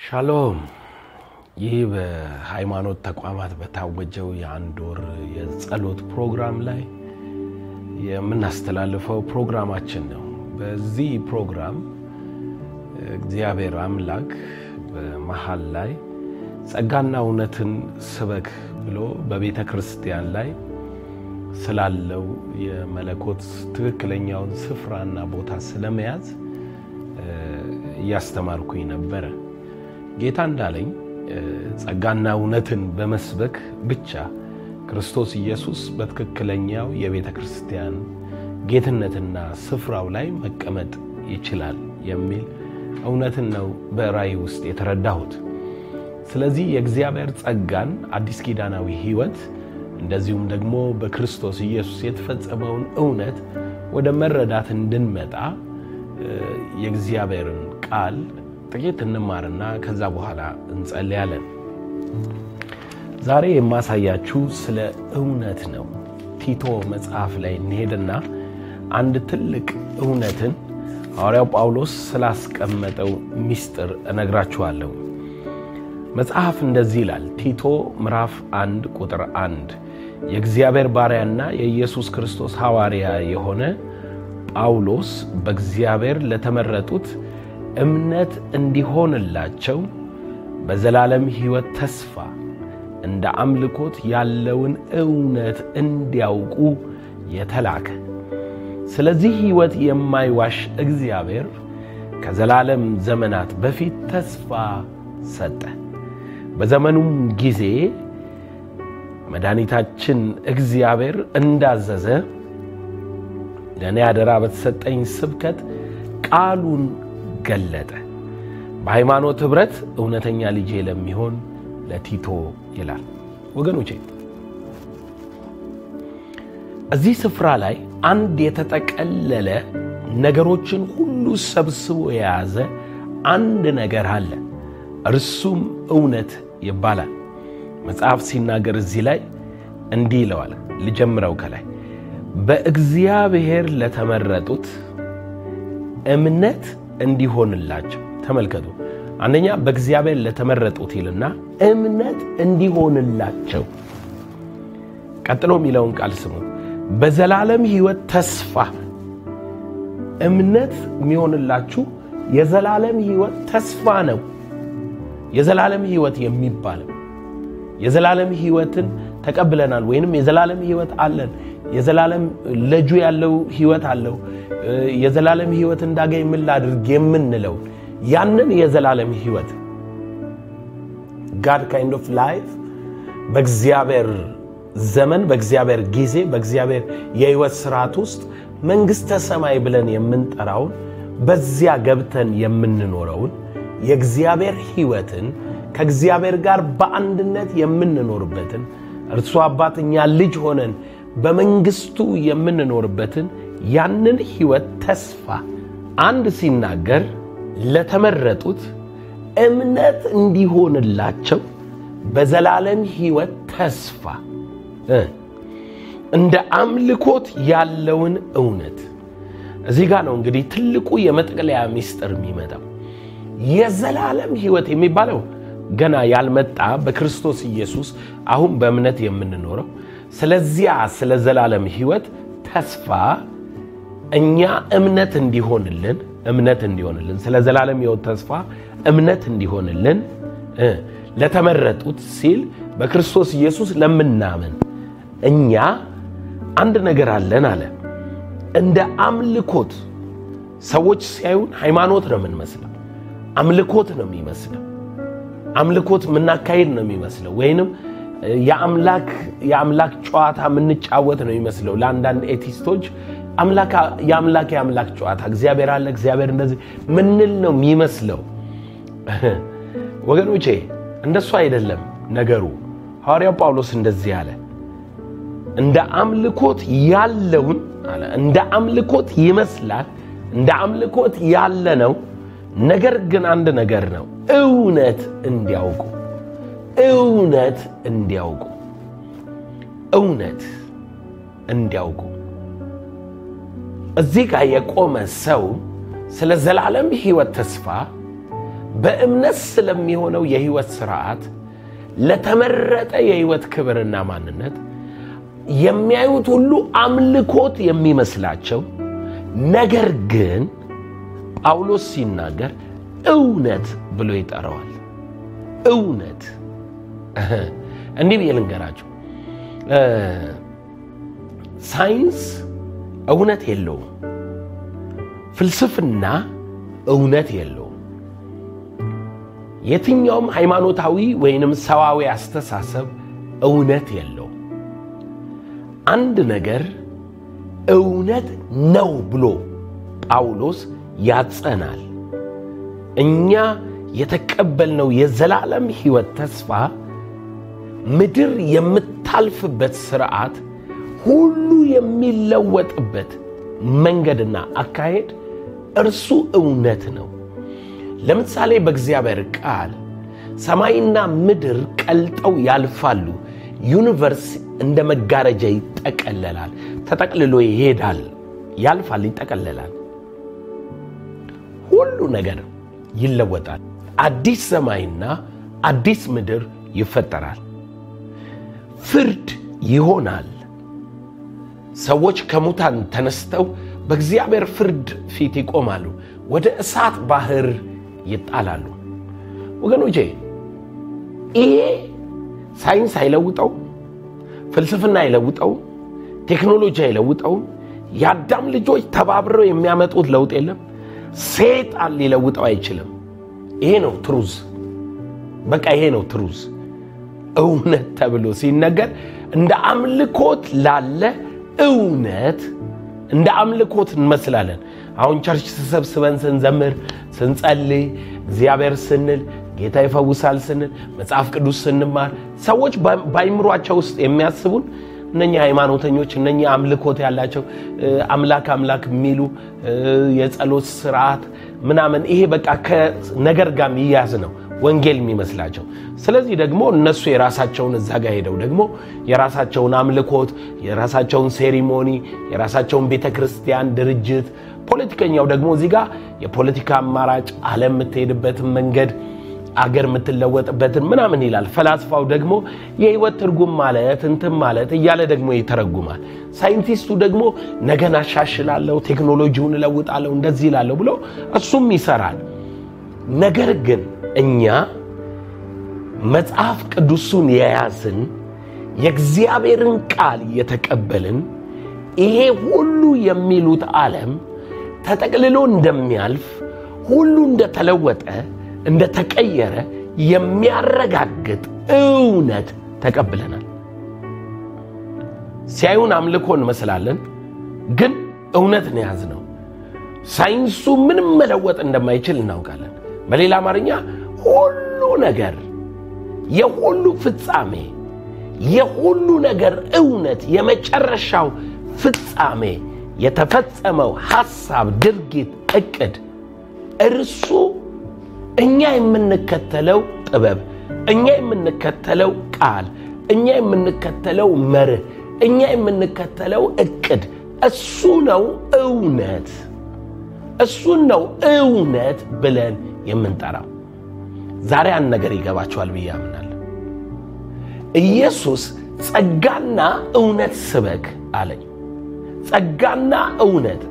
ሻሎም። ይህ በሃይማኖት ተቋማት በታወጀው የአንድ ወር የጸሎት ፕሮግራም ላይ የምናስተላልፈው ፕሮግራማችን ነው። በዚህ ፕሮግራም እግዚአብሔር አምላክ በመሀል ላይ ጸጋና እውነትን ስበክ ብሎ በቤተ ክርስቲያን ላይ ስላለው የመለኮት ትክክለኛውን ስፍራና ቦታ ስለመያዝ እያስተማርኩኝ ነበረ። ጌታ እንዳለኝ ጸጋና እውነትን በመስበክ ብቻ ክርስቶስ ኢየሱስ በትክክለኛው የቤተ ክርስቲያን ጌትነትና ስፍራው ላይ መቀመጥ ይችላል የሚል እውነትን ነው በራእይ ውስጥ የተረዳሁት። ስለዚህ የእግዚአብሔር ጸጋን አዲስ ኪዳናዊ ሕይወት እንደዚሁም ደግሞ በክርስቶስ ኢየሱስ የተፈጸመውን እውነት ወደ መረዳት እንድንመጣ የእግዚአብሔርን ቃል ጥቂት እንማርና ከዛ በኋላ እንጸልያለን። ዛሬ የማሳያችሁ ስለ እውነት ነው። ቲቶ መጽሐፍ ላይ እንሄድና አንድ ትልቅ እውነትን ሐዋርያው ጳውሎስ ስላስቀመጠው ምስጢር እነግራችኋለሁ። መጽሐፍ እንደዚህ ይላል። ቲቶ ምዕራፍ አንድ ቁጥር አንድ የእግዚአብሔር ባሪያና የኢየሱስ ክርስቶስ ሐዋርያ የሆነ ጳውሎስ በእግዚአብሔር ለተመረጡት እምነት እንዲሆንላቸው በዘላለም ሕይወት ተስፋ እንደ አምልኮት ያለውን እውነት እንዲያውቁ የተላከ ስለዚህ ሕይወት የማይዋሽ እግዚአብሔር ከዘላለም ዘመናት በፊት ተስፋ ሰጠ። በዘመኑም ጊዜ መድኃኒታችን እግዚአብሔር እንዳዘዘ ለእኔ አደራ በተሰጠኝ ስብከት ቃሉን ገለጠ። በሃይማኖት ኅብረት እውነተኛ ልጄ ለሚሆን ለቲቶ ይላል። ወገኖቼ እዚህ ስፍራ ላይ አንድ የተጠቀለለ ነገሮችን ሁሉ ሰብስቦ የያዘ አንድ ነገር አለ። እርሱም እውነት ይባላል። መጽሐፍ ሲናገር እዚህ ላይ እንዲህ ይለዋል። ልጀምረው ከላይ በእግዚአብሔር ለተመረጡት እምነት እንዲሆንላቸው። ተመልከቱ። አንደኛ በእግዚአብሔር ለተመረጡት ይልና እምነት እንዲሆንላቸው። ቀጥሎ የሚለውን ቃል ስሙ። በዘላለም ሕይወት ተስፋ እምነት የሚሆንላችሁ የዘላለም ሕይወት ተስፋ ነው። የዘላለም ሕይወት የሚባለው የዘላለም ሕይወትን ተቀብለናል፣ ወይንም የዘላለም ሕይወት አለን። የዘላለም ለጁ ያለው ሕይወት አለው። የዘላለም ሕይወት እንዳገኝ ምን ላድርግ የምንለው ያንን የዘላለም ሕይወት ጋድ ካይንድ ኦፍ ላይፍ በእግዚአብሔር ዘመን፣ በእግዚአብሔር ጊዜ፣ በእግዚአብሔር የሕይወት ስርዓት ውስጥ መንግሥተ ሰማይ ብለን የምንጠራውን በዚያ ገብተን የምንኖረውን የእግዚአብሔር ሕይወትን ከእግዚአብሔር ጋር በአንድነት የምንኖርበትን እርሱ አባት እኛ ልጅ ሆነን በመንግስቱ የምንኖርበትን ያንን ሕይወት ተስፋ አንድ ሲናገር ለተመረጡት እምነት እንዲሆንላቸው በዘላለም ሕይወት ተስፋ እንደ አምልኮት ያለውን እውነት እዚህ ጋር ነው እንግዲህ ትልቁ የመጠቅለያ ምስጢር የሚመጣው የዘላለም ሕይወት የሚባለው ገና ያልመጣ በክርስቶስ ኢየሱስ አሁን በእምነት የምንኖረው ስለዚያ ስለ ዘላለም ሕይወት ተስፋ እኛ እምነት እንዲሆንልን እምነት እንዲሆንልን ስለ ዘላለም ሕይወት ተስፋ እምነት እንዲሆንልን ለተመረጡት ሲል በክርስቶስ ኢየሱስ ለምናምን እኛ አንድ ነገር አለን አለ። እንደ አምልኮት ሰዎች ሲያዩን ሃይማኖት ነው የምንመስለው፣ አምልኮት ነው የሚመስለው አምልኮት የምናካሄድ ነው የሚመስለው ወይንም የአምላክ ጨዋታ የምንጫወት ነው የሚመስለው። ለአንዳንድ ኤቲስቶች የአምላክ የአምላክ ጨዋታ እግዚአብሔር አለ እግዚአብሔር እንደዚህ ምንል ነው የሚመስለው። ወገኖቼ እንደሱ አይደለም ነገሩ። ሐዋርያው ጳውሎስ እንደዚህ አለ፣ እንደ አምልኮት ያለውን አለ እንደ አምልኮት ይመስላል፣ እንደ አምልኮት ያለ ነው ነገር ግን አንድ ነገር ነው፣ እውነት እንዲያውቁ እውነት እንዲያውቁ እውነት እንዲያውቁ እዚህ ጋር የቆመ ሰው ስለ ዘላለም ሕይወት ተስፋ በእምነት ስለሚሆነው የህይወት ስርዓት ለተመረጠ የህይወት ክብርና ማንነት የሚያዩት ሁሉ አምልኮት የሚመስላቸው ነገር ግን ጳውሎስ ሲናገር እውነት ብሎ ይጠራዋል። እውነት እንዲህ ብዬ ልንገራቸው፣ ሳይንስ እውነት የለውም። ፍልስፍና እውነት የለውም። የትኛውም ሃይማኖታዊ ወይንም ሰዋዊ አስተሳሰብ እውነት የለውም። አንድ ነገር እውነት ነው ብሎ ጳውሎስ ያጸናል። እኛ የተቀበልነው የዘላለም ሕይወት ተስፋ ምድር የምታልፍበት ስርዓት ሁሉ የሚለወጥበት መንገድና አካሄድ እርሱ እውነት ነው። ለምሳሌ በእግዚአብሔር ቃል ሰማይና ምድር ቀልጠው ያልፋሉ፣ ዩኒቨርስ እንደ መጋረጃ ይጠቀለላል፣ ተጠቅልሎ ይሄዳል፣ ያልፋል፣ ይጠቀለላል። ሁሉ ነገር ይለወጣል። አዲስ ሰማይና አዲስ ምድር ይፈጠራል። ፍርድ ይሆናል። ሰዎች ከሙታን ተነስተው በእግዚአብሔር ፍርድ ፊት ይቆማሉ፣ ወደ እሳት ባህር ይጣላሉ። ወገኖቼ ይሄ ሳይንስ አይለውጠው፣ ፍልስፍና አይለውጠው፣ ቴክኖሎጂ አይለውጠው። የአዳም ልጆች ተባብረው የሚያመጡት ለውጥ የለም። ሴጣን ሊለውጠው አይችልም። ይሄ ነው ትሩዝ። በቃ ይሄ ነው ትሩዝ። እውነት ተብሎ ሲነገር እንደ አምልኮት ላለ እውነት እንደ አምልኮት እንመስላለን። አሁን ቸርች ተሰብስበን ስንዘምር፣ ስንጸልይ፣ እግዚአብሔር ስንል፣ ጌታ ይፈውሳል ስንል፣ መጽሐፍ ቅዱስ ስንማር ሰዎች በአይምሯቸው ውስጥ የሚያስቡን እነኛ ሃይማኖተኞች እነኛ አምልኮት ያላቸው አምላክ አምላክ የሚሉ የጸሎት ስርዓት ምናምን ይሄ በቃ ከነገር ጋር የሚያዝ ነው ወንጌል የሚመስላቸው። ስለዚህ ደግሞ እነሱ የራሳቸውን እዛ ጋር ሄደው ደግሞ የራሳቸውን አምልኮት፣ የራሳቸውን ሴሪሞኒ፣ የራሳቸውን ቤተ ክርስቲያን ድርጅት፣ ፖለቲከኛው ደግሞ እዚህ ጋር የፖለቲካ አማራጭ ዓለም የምትሄድበትን መንገድ አገር የምትለወጥበትን ምናምን ይላል። ፈላስፋው ደግሞ የህይወት ትርጉም ማለት እንትን ማለት እያለ ደግሞ ይተረጉማል። ሳይንቲስቱ ደግሞ ነገን አሻሽላለሁ፣ ቴክኖሎጂውን እለውጣለሁ፣ እንደዚህ ይላለሁ ብሎ እሱም ይሰራል። ነገር ግን እኛ መጽሐፍ ቅዱሱን የያዝን የእግዚአብሔርን ቃል የተቀበልን ይሄ ሁሉ የሚሉት ዓለም ተጠቅልሎ እንደሚያልፍ ሁሉ እንደተለወጠ እንደተቀየረ የሚያረጋግጥ እውነት ተቀብለናል። ሲያዩን አምልኮ እንመስላለን፣ ግን እውነትን የያዝ ነው። ሳይንሱ ምንም መለወጥ እንደማይችል እናውቃለን። በሌላ አማርኛ ሁሉ ነገር የሁሉ ፍጻሜ የሁሉ ነገር እውነት የመጨረሻው ፍጻሜ የተፈጸመው ሐሳብ፣ ድርጊት፣ እቅድ እርሱ እኛ የምንከተለው ጥበብ፣ እኛ የምንከተለው ቃል፣ እኛ የምንከተለው መርህ፣ እኛ የምንከተለው እቅድ እሱ ነው እውነት። እሱን ነው እውነት ብለን የምንጠራው። ዛሬ አንድ ነገር ይገባቸዋል ብዬ አምናለሁ። ኢየሱስ ጸጋና እውነት ስበክ አለኝ። ጸጋና እውነት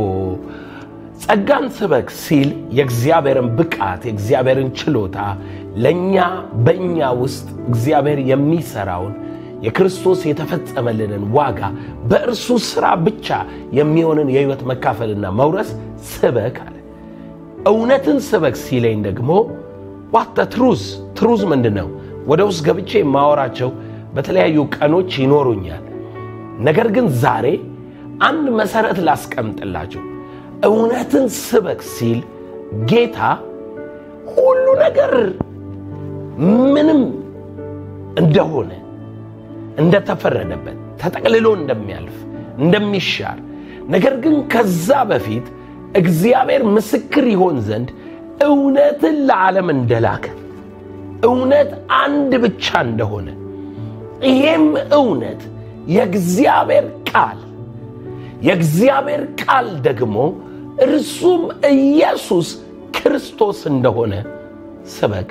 ጸጋን ስበክ ሲል የእግዚአብሔርን ብቃት የእግዚአብሔርን ችሎታ ለእኛ በእኛ ውስጥ እግዚአብሔር የሚሰራውን የክርስቶስ የተፈጸመልንን ዋጋ በእርሱ ሥራ ብቻ የሚሆንን የሕይወት መካፈልና መውረስ ስበክ አለ። እውነትን ስበክ ሲለኝ ደግሞ ዋተ ትሩዝ ትሩዝ ምንድን ነው? ወደ ውስጥ ገብቼ የማወራቸው በተለያዩ ቀኖች ይኖሩኛል። ነገር ግን ዛሬ አንድ መሰረት ላስቀምጥላችሁ። እውነትን ስበክ ሲል ጌታ ሁሉ ነገር ምንም እንደሆነ እንደተፈረደበት ተጠቅልሎ እንደሚያልፍ እንደሚሻር፣ ነገር ግን ከዛ በፊት እግዚአብሔር ምስክር ይሆን ዘንድ እውነትን ለዓለም እንደላከ እውነት አንድ ብቻ እንደሆነ ይሄም እውነት የእግዚአብሔር ቃል የእግዚአብሔር ቃል ደግሞ እርሱም ኢየሱስ ክርስቶስ እንደሆነ ስበክ፣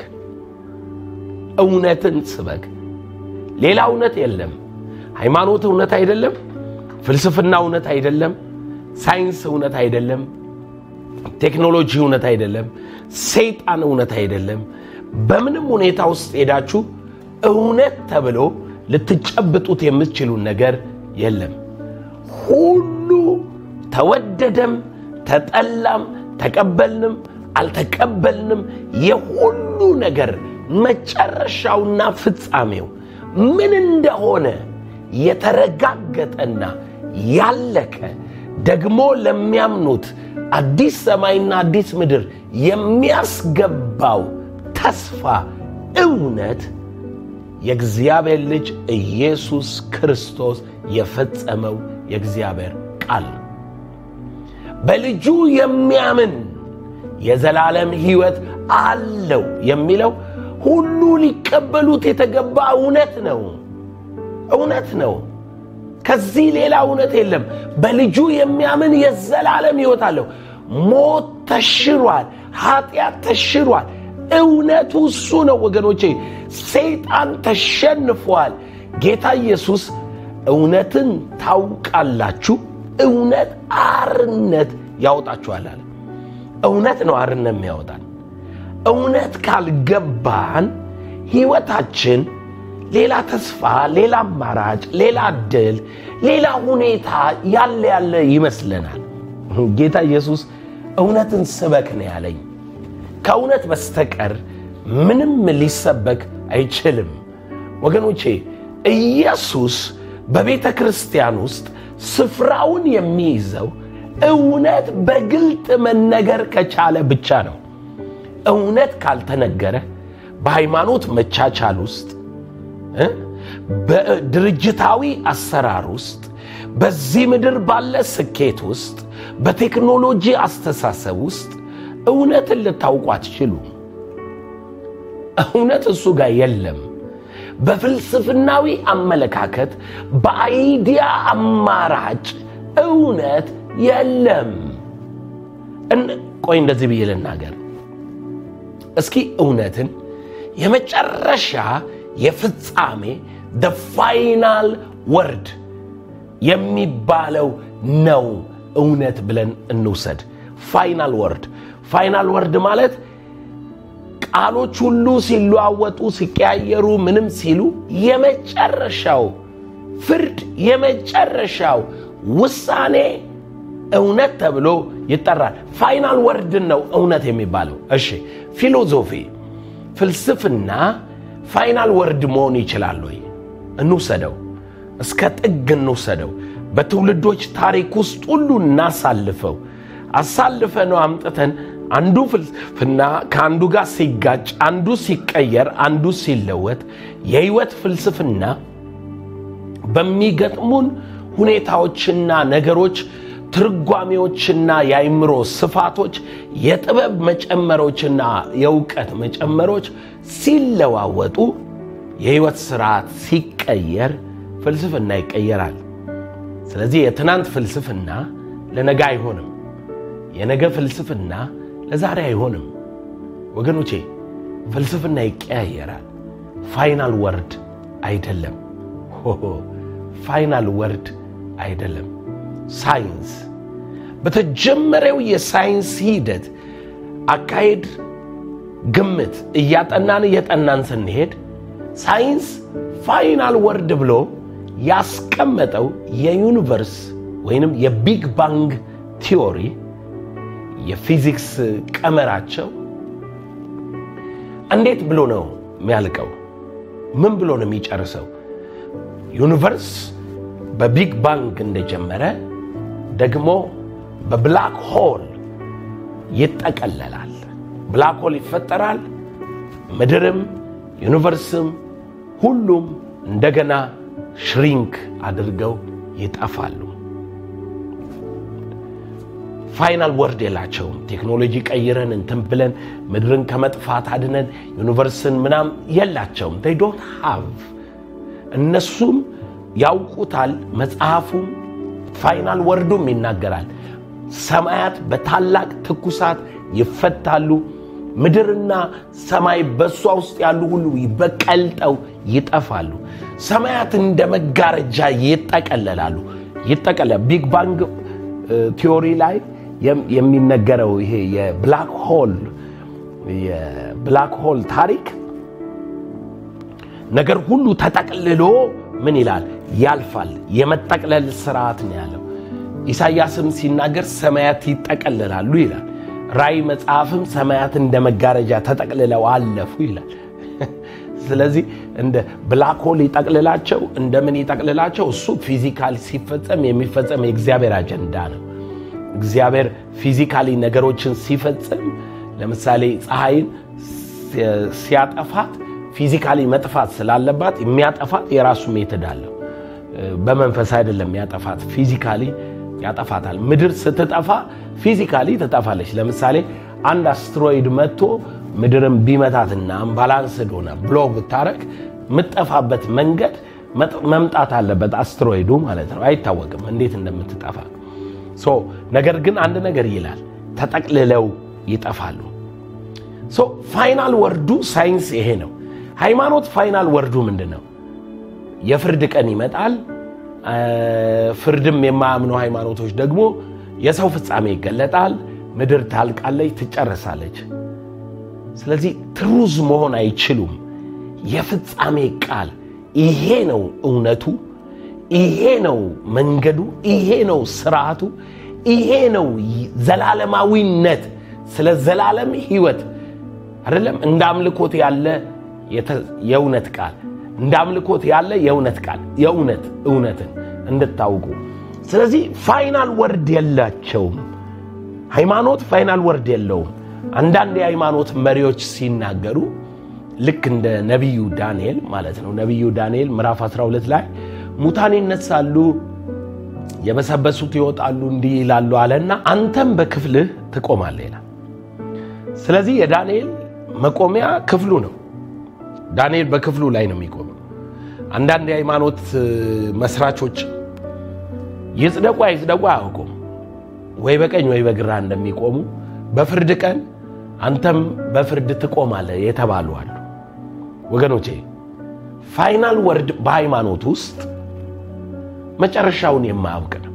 እውነትን ስበክ። ሌላ እውነት የለም። ሃይማኖት እውነት አይደለም። ፍልስፍና እውነት አይደለም። ሳይንስ እውነት አይደለም። ቴክኖሎጂ እውነት አይደለም። ሰይጣን እውነት አይደለም። በምንም ሁኔታ ውስጥ ሄዳችሁ እውነት ተብሎ ልትጨብጡት የምትችሉን ነገር የለም። ሁሉ ተወደደም፣ ተጠላም፣ ተቀበልንም አልተቀበልንም የሁሉ ነገር መጨረሻውና ፍጻሜው ምን እንደሆነ የተረጋገጠና ያለቀ ደግሞ ለሚያምኑት አዲስ ሰማይና አዲስ ምድር የሚያስገባው ተስፋ እውነት የእግዚአብሔር ልጅ ኢየሱስ ክርስቶስ የፈጸመው የእግዚአብሔር ቃል ነው። በልጁ የሚያምን የዘላለም ሕይወት አለው የሚለው ሁሉ ሊቀበሉት የተገባ እውነት ነው። እውነት ነው። ከዚህ ሌላ እውነት የለም። በልጁ የሚያምን የዘላለም ሕይወት አለው። ሞት ተሽሯል። ኃጢአት ተሽሯል። እውነቱ እሱ ነው ወገኖቼ። ሰይጣን ተሸንፏል። ጌታ ኢየሱስ እውነትን ታውቃላችሁ፣ እውነት አርነት ያወጣችኋል አለ። እውነት ነው አርነት የሚያወጣን። እውነት ካልገባን ሕይወታችን ሌላ ተስፋ፣ ሌላ አማራጭ፣ ሌላ እድል፣ ሌላ ሁኔታ ያለ ያለ ይመስለናል። ጌታ ኢየሱስ እውነትን ስበክ ነው ያለኝ። ከእውነት በስተቀር ምንም ሊሰበክ አይችልም። ወገኖቼ ኢየሱስ በቤተ ክርስቲያን ውስጥ ስፍራውን የሚይዘው እውነት በግልጥ መነገር ከቻለ ብቻ ነው። እውነት ካልተነገረ በሃይማኖት መቻቻል ውስጥ በድርጅታዊ አሰራር ውስጥ በዚህ ምድር ባለ ስኬት ውስጥ በቴክኖሎጂ አስተሳሰብ ውስጥ እውነትን ልታውቁ አትችሉ። እውነት እሱ ጋር የለም። በፍልስፍናዊ አመለካከት፣ በአይዲያ አማራጭ እውነት የለም። ቆይ እንደዚህ ብዬ ልናገር እስኪ እውነትን የመጨረሻ የፍጻሜ ደ ፋይናል ወርድ የሚባለው ነው እውነት ብለን እንውሰድ። ፋይናል ወርድ ፋይናል ወርድ ማለት ቃሎች ሁሉ ሲለዋወጡ ሲቀያየሩ ምንም ሲሉ የመጨረሻው ፍርድ የመጨረሻው ውሳኔ እውነት ተብሎ ይጠራል። ፋይናል ወርድን ነው እውነት የሚባለው። እሺ ፊሎዞፊ፣ ፍልስፍና ፋይናል ወርድ መሆን ይችላል ወይ? እንውሰደው፣ እስከ ጥግ እንውሰደው። በትውልዶች ታሪክ ውስጥ ሁሉ እናሳልፈው። አሳልፈ ነው አምጥተን አንዱ ፍልስፍና ከአንዱ ጋር ሲጋጭ፣ አንዱ ሲቀየር፣ አንዱ ሲለወጥ የህይወት ፍልስፍና በሚገጥሙን ሁኔታዎችና ነገሮች ትርጓሜዎችና የአይምሮ ስፋቶች የጥበብ መጨመሮችና የእውቀት መጨመሮች ሲለዋወጡ የህይወት ስርዓት ሲቀየር ፍልስፍና ይቀየራል። ስለዚህ የትናንት ፍልስፍና ለነገ አይሆንም። የነገ ፍልስፍና ለዛሬ አይሆንም። ወገኖቼ ፍልስፍና ይቀያየራል። ፋይናል ወርድ አይደለም። ሆሆ ፋይናል ወርድ አይደለም። ሳይንስ በተጀመረው የሳይንስ ሂደት አካሄድ ግምት እያጠናን እየጠናን ስንሄድ ሳይንስ ፋይናል ወርድ ብሎ ያስቀመጠው የዩኒቨርስ ወይንም የቢግ ባንግ ቲዎሪ የፊዚክስ ቀመራቸው እንዴት ብሎ ነው የሚያልቀው? ምን ብሎ ነው የሚጨርሰው? ዩኒቨርስ በቢግ ባንግ እንደጀመረ ደግሞ በብላክ ሆል ይጠቀለላል። ብላክ ሆል ይፈጠራል። ምድርም ዩኒቨርስም ሁሉም እንደገና ሽሪንክ አድርገው ይጠፋሉ። ፋይናል ወርድ የላቸውም። ቴክኖሎጂ ቀይረን እንትን ብለን ምድርን ከመጥፋት አድነን ዩኒቨርስን ምናም የላቸውም። ይ ዶንት ሃቭ እነሱም ያውቁታል። መጽሐፉም ፋይናል ወርዱም ይናገራል። ሰማያት በታላቅ ትኩሳት ይፈታሉ፣ ምድርና ሰማይ በእሷ ውስጥ ያሉ ሁሉ በቀልጠው ይጠፋሉ። ሰማያት እንደ መጋረጃ ይጠቀለላሉ። ይጠቀለ ቢግ ባንግ ቲዮሪ ላይ የሚነገረው ይሄ የብላክ ሆል የብላክ ሆል ታሪክ ነገር ሁሉ ተጠቅልሎ ምን ይላል ያልፋል። የመጠቅለል ስርዓት ነው ያለው። ኢሳይያስም ሲናገር ሰማያት ይጠቀልላሉ ይላል። ራእይ መጽሐፍም ሰማያት እንደ መጋረጃ ተጠቅልለው አለፉ ይላል። ስለዚህ እንደ ብላክ ሆል ይጠቅልላቸው እንደምን ይጠቅልላቸው፣ እሱ ፊዚካሊ ሲፈጸም የሚፈጸም የእግዚአብሔር አጀንዳ ነው። እግዚአብሔር ፊዚካሊ ነገሮችን ሲፈጽም ለምሳሌ ፀሐይን ሲያጠፋት ፊዚካሊ መጥፋት ስላለባት የሚያጠፋት የራሱ ሜትድ አለው። በመንፈስ አይደለም ያጠፋት፣ ፊዚካሊ ያጠፋታል። ምድር ስትጠፋ ፊዚካሊ ትጠፋለች። ለምሳሌ አንድ አስትሮይድ መጥቶ ምድርን ቢመታትና አምባላንስድ ሆነ ብሎ ብታረግ የምትጠፋበት መንገድ መምጣት አለበት። አስትሮይዱ ማለት ነው። አይታወቅም እንዴት እንደምትጠፋ። ነገር ግን አንድ ነገር ይላል፣ ተጠቅልለው ይጠፋሉ። ፋይናል ወርዱ ሳይንስ ይሄ ነው። ሃይማኖት ፋይናል ወርዱ ምንድን ነው? የፍርድ ቀን ይመጣል። ፍርድም የማያምኑ ሃይማኖቶች ደግሞ የሰው ፍጻሜ ይገለጣል። ምድር ታልቃለች፣ ትጨርሳለች። ስለዚህ ትሩዝ መሆን አይችሉም። የፍጻሜ ቃል ይሄ ነው እውነቱ፣ ይሄ ነው መንገዱ፣ ይሄ ነው ስርዓቱ፣ ይሄ ነው ዘላለማዊነት። ስለ ዘላለም ህይወት አይደለም እንደ አምልኮት ያለ የእውነት ቃል እንደ አምልኮት ያለ የእውነት ቃል የእውነት እውነትን እንድታውቁ። ስለዚህ ፋይናል ወርድ የላቸውም። ሃይማኖት ፋይናል ወርድ የለውም። አንዳንድ የሃይማኖት መሪዎች ሲናገሩ ልክ እንደ ነቢዩ ዳንኤል ማለት ነው። ነቢዩ ዳንኤል ምዕራፍ 12 ላይ ሙታን ይነሳሉ፣ የበሰበሱት ይወጣሉ፣ እንዲህ ይላሉ አለና አንተም በክፍልህ ትቆማለህ ይላል። ስለዚህ የዳንኤል መቆሚያ ክፍሉ ነው። ዳንኤል በክፍሉ ላይ ነው የሚቆመው። አንዳንድ የሃይማኖት መስራቾች ይጽደቁ አይጽደቁ አያውቁም። ወይ በቀኝ ወይ በግራ እንደሚቆሙ በፍርድ ቀን አንተም በፍርድ ትቆማለህ የተባሉ አሉ። ወገኖቼ ፋይናል ወርድ በሃይማኖት ውስጥ መጨረሻውን የማያውቅ ነው።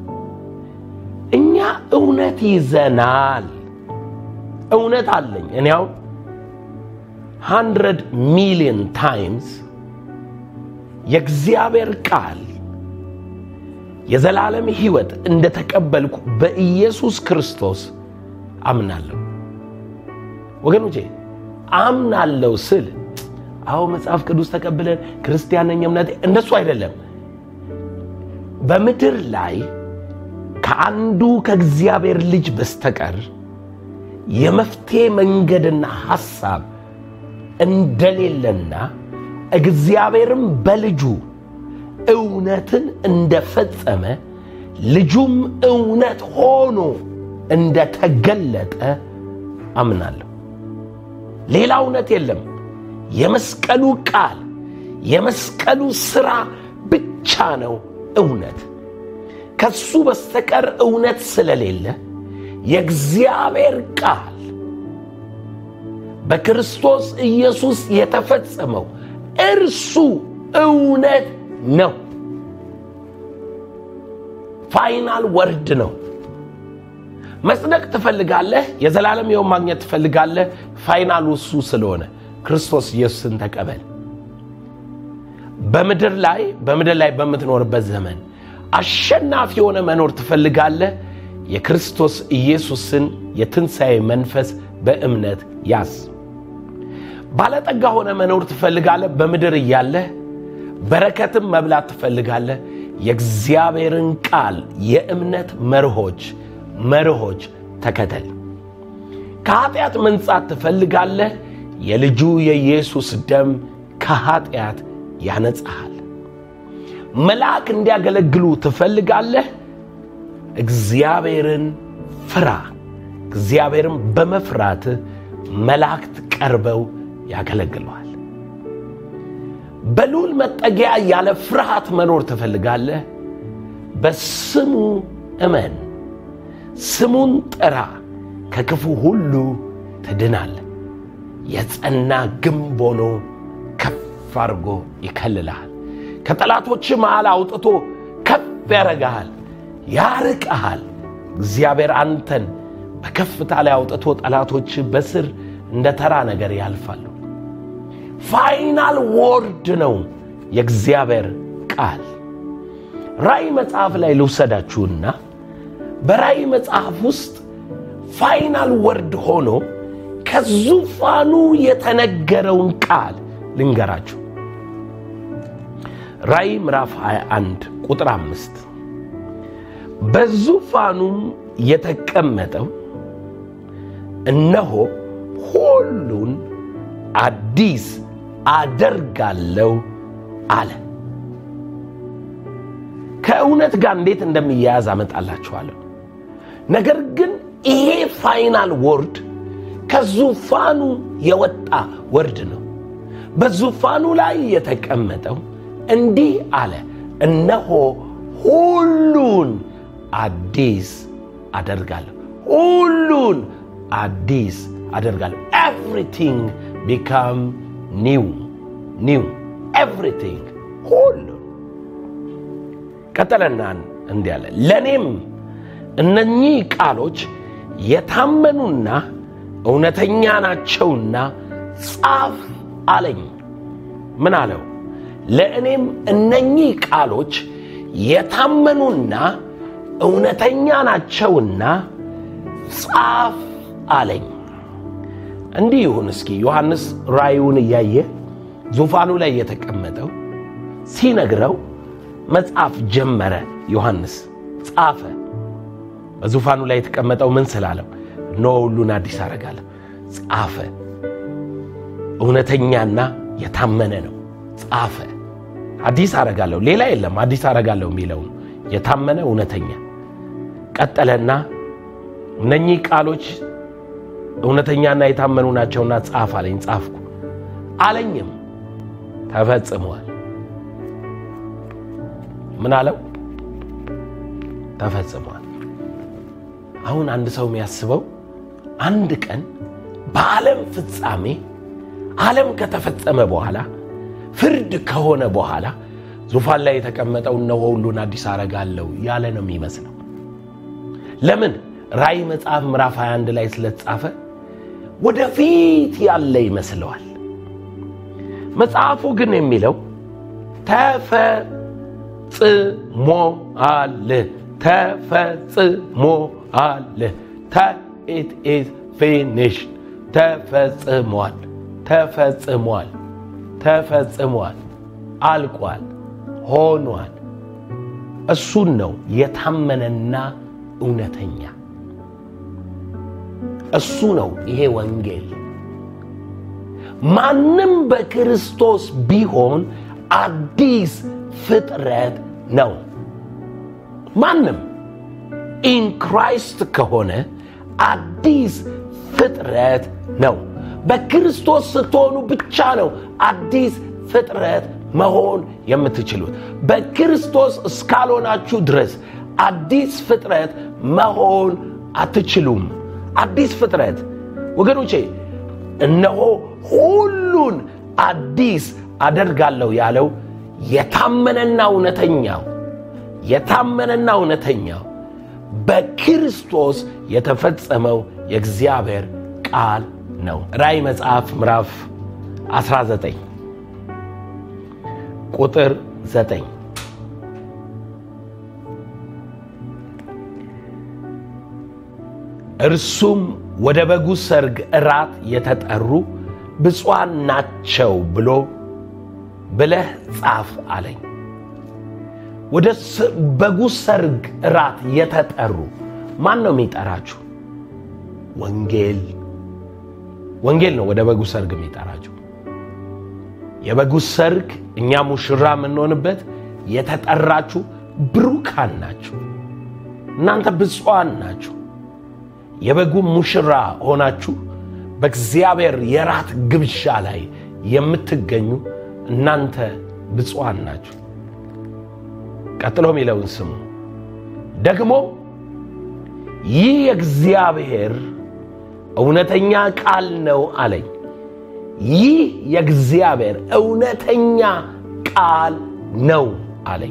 እኛ እውነት ይዘናል። እውነት አለኝ እኔ አሁን ሃንድረድ ሚሊዮን ታይምስ የእግዚአብሔር ቃል የዘላለም ሕይወት እንደተቀበልኩ በኢየሱስ ክርስቶስ አምናለሁ። ወገኖቼ አምናለሁ ስል አዎ መጽሐፍ ቅዱስ ተቀብለን ክርስቲያን ነኝ እምነቴ እንደሱ አይደለም። በምድር ላይ ከአንዱ ከእግዚአብሔር ልጅ በስተቀር የመፍትሄ መንገድና ሐሳብ እንደሌለና እግዚአብሔርም በልጁ እውነትን እንደፈጸመ ልጁም እውነት ሆኖ እንደተገለጠ አምናለሁ። ሌላ እውነት የለም። የመስቀሉ ቃል የመስቀሉ ሥራ ብቻ ነው እውነት። ከሱ በስተቀር እውነት ስለሌለ የእግዚአብሔር ቃል በክርስቶስ ኢየሱስ የተፈጸመው እርሱ እውነት ነው። ፋይናል ወርድ ነው። መጽደቅ ትፈልጋለህ፣ የዘላለም ሕይወት ማግኘት ትፈልጋለህ። ፋይናሉ እሱ ስለሆነ ክርስቶስ ኢየሱስን ተቀበል። በምድር ላይ በምድር ላይ በምትኖርበት ዘመን አሸናፊ የሆነ መኖር ትፈልጋለህ። የክርስቶስ ኢየሱስን የትንሣኤ መንፈስ በእምነት ያዝ። ባለጠጋ ሆነ መኖር ትፈልጋለህ። በምድር እያለህ በረከትም መብላት ትፈልጋለህ። የእግዚአብሔርን ቃል የእምነት መርሆች መርሆች ተከተል። ከኃጢአት መንጻት ትፈልጋለህ። የልጁ የኢየሱስ ደም ከኃጢአት ያነጻሃል። መልአክ እንዲያገለግሉ ትፈልጋለህ። እግዚአብሔርን ፍራ። እግዚአብሔርን በመፍራት መላእክት ቀርበው ያገለግለዋል። በልዑል መጠጊያ ያለ ፍርሃት መኖር ትፈልጋለህ። በስሙ እመን፣ ስሙን ጥራ፣ ከክፉ ሁሉ ትድናለህ። የጸና ግንብ ሆኖ ከፍ አድርጎ ይከልልሃል። ከጠላቶች መሃል አውጥቶ ከፍ ያደርግሃል፣ ያርቀሃል። እግዚአብሔር አንተን በከፍታ ላይ አውጥቶ ጠላቶች በስር እንደ ተራ ነገር ያልፋሉ። ፋይናል ወርድ ነው የእግዚአብሔር ቃል። ራእይ መጽሐፍ ላይ ልውሰዳችሁና በራእይ መጽሐፍ ውስጥ ፋይናል ወርድ ሆኖ ከዙፋኑ የተነገረውን ቃል ልንገራችሁ። ራእይ ምዕራፍ 21 ቁጥር አምስት በዙፋኑም የተቀመጠው እነሆ ሁሉን አዲስ አደርጋለሁ አለ። ከእውነት ጋር እንዴት እንደሚያያዝ አመጣላችኋለሁ። ነገር ግን ይሄ ፋይናል ወርድ ከዙፋኑ የወጣ ወርድ ነው። በዙፋኑ ላይ የተቀመጠው እንዲህ አለ፣ እነሆ ሁሉን አዲስ አደርጋለሁ። ሁሉን አዲስ አደርጋለሁ። ኤቭሪቲንግ ቢካም ኒው ኒው ኤቭሪቲንግ ሁሉ ቀጠለና እንዲህ አለ፣ ለእኔም እነኚህ ቃሎች የታመኑና እውነተኛ ናቸውና ጻፍ አለኝ። ምን አለው? ለእኔም እነኚህ ቃሎች የታመኑና እውነተኛ ናቸውና ጻፍ አለኝ። እንዲህ ይሁን እስኪ ዮሐንስ ራእዩን እያየ ዙፋኑ ላይ የተቀመጠው ሲነግረው መጽሐፍ ጀመረ። ዮሐንስ ጻፈ። በዙፋኑ ላይ የተቀመጠው ምን ስላለው እነሆ ሁሉን አዲስ አደርጋለሁ ጻፈ። እውነተኛና የታመነ ነው። ጻፈ። አዲስ አደርጋለሁ ሌላ የለም። አዲስ አደርጋለሁ የሚለውን የታመነ እውነተኛ። ቀጠለና እነኚህ ቃሎች እውነተኛና የታመኑ ናቸውና ጻፍ አለኝ። ጻፍኩ አለኝም ተፈጽመዋል። ምን አለው? ተፈጽሟል። አሁን አንድ ሰው የሚያስበው አንድ ቀን በዓለም ፍጻሜ ዓለም ከተፈጸመ በኋላ ፍርድ ከሆነ በኋላ ዙፋን ላይ የተቀመጠው እነሆ ሁሉን አዲስ አረጋለሁ ያለ ነው የሚመስለው። ለምን? ራእይ መጽሐፍ ምዕራፍ 21 ላይ ስለተጻፈ ወደፊት ያለ ይመስለዋል። መጽሐፉ ግን የሚለው ተፈጽሞአል ተፈጽሞአል ኢት ኢዝ ፊኒሽድ ተፈጽሟል ተፈጽሟል ተፈጽሟል አልቋል ሆኗል እሱን ነው የታመነና እውነተኛ እሱ ነው ይሄ ወንጌል ማንም በክርስቶስ ቢሆን አዲስ ፍጥረት ነው ማንም ኢን ክራይስት ከሆነ አዲስ ፍጥረት ነው በክርስቶስ ስትሆኑ ብቻ ነው አዲስ ፍጥረት መሆን የምትችሉት በክርስቶስ እስካልሆናችሁ ድረስ አዲስ ፍጥረት መሆን አትችሉም አዲስ ፍጥረት ወገኖቼ እነሆ ሁሉን አዲስ አደርጋለሁ ያለው የታመነና እውነተኛው የታመነና እውነተኛው በክርስቶስ የተፈጸመው የእግዚአብሔር ቃል ነው ራእይ መጽሐፍ ምዕራፍ 19 ቁጥር 9 እርሱም ወደ በጉ ሰርግ እራት የተጠሩ ብፁዓን ናቸው ብሎ ብለህ ጻፍ አለኝ ወደ በጉ ሰርግ እራት የተጠሩ ማን ነው የሚጠራችሁ ወንጌል ወንጌል ነው ወደ በጉ ሰርግ የሚጠራችሁ የበጉ ሰርግ እኛ ሙሽራ የምንሆንበት የተጠራችሁ ብሩካን ናችሁ እናንተ ብፁዓን ናችሁ የበጉ ሙሽራ ሆናችሁ በእግዚአብሔር የራት ግብዣ ላይ የምትገኙ እናንተ ብፁዓን ናችሁ ቀጥሎ የሚለውን ስሙ ደግሞ ይህ የእግዚአብሔር እውነተኛ ቃል ነው አለኝ ይህ የእግዚአብሔር እውነተኛ ቃል ነው አለኝ።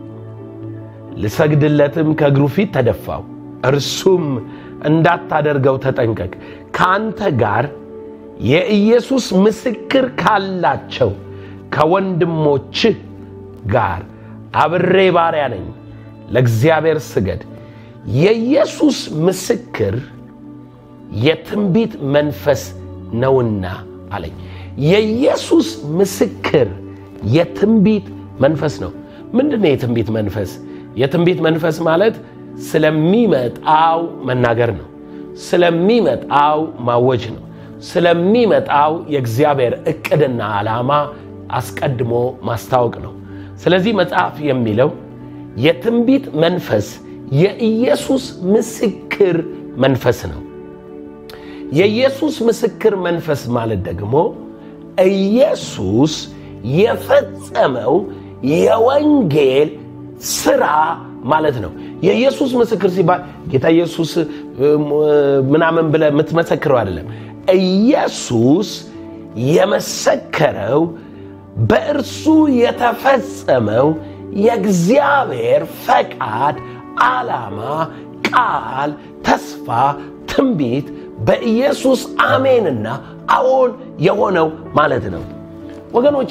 ልሰግድለትም ከእግሩ ፊት ተደፋው። እርሱም እንዳታደርገው ተጠንቀቅ፣ ከአንተ ጋር የኢየሱስ ምስክር ካላቸው ከወንድሞችህ ጋር አብሬ ባሪያ ነኝ። ለእግዚአብሔር ስገድ። የኢየሱስ ምስክር የትንቢት መንፈስ ነውና አለኝ። የኢየሱስ ምስክር የትንቢት መንፈስ ነው። ምንድን ነው የትንቢት መንፈስ? የትንቢት መንፈስ ማለት ስለሚመጣው መናገር ነው። ስለሚመጣው ማወጅ ነው። ስለሚመጣው የእግዚአብሔር እቅድና ዓላማ አስቀድሞ ማስታወቅ ነው። ስለዚህ መጽሐፍ የሚለው የትንቢት መንፈስ የኢየሱስ ምስክር መንፈስ ነው። የኢየሱስ ምስክር መንፈስ ማለት ደግሞ ኢየሱስ የፈጸመው የወንጌል ስራ ማለት ነው። የኢየሱስ ምስክር ሲባል ጌታ ኢየሱስ ምናምን ብለህ የምትመሰክረው አይደለም። ኢየሱስ የመሰከረው በእርሱ የተፈጸመው የእግዚአብሔር ፈቃድ፣ ዓላማ፣ ቃል፣ ተስፋ፣ ትንቢት በኢየሱስ አሜንና አዎን የሆነው ማለት ነው። ወገኖቼ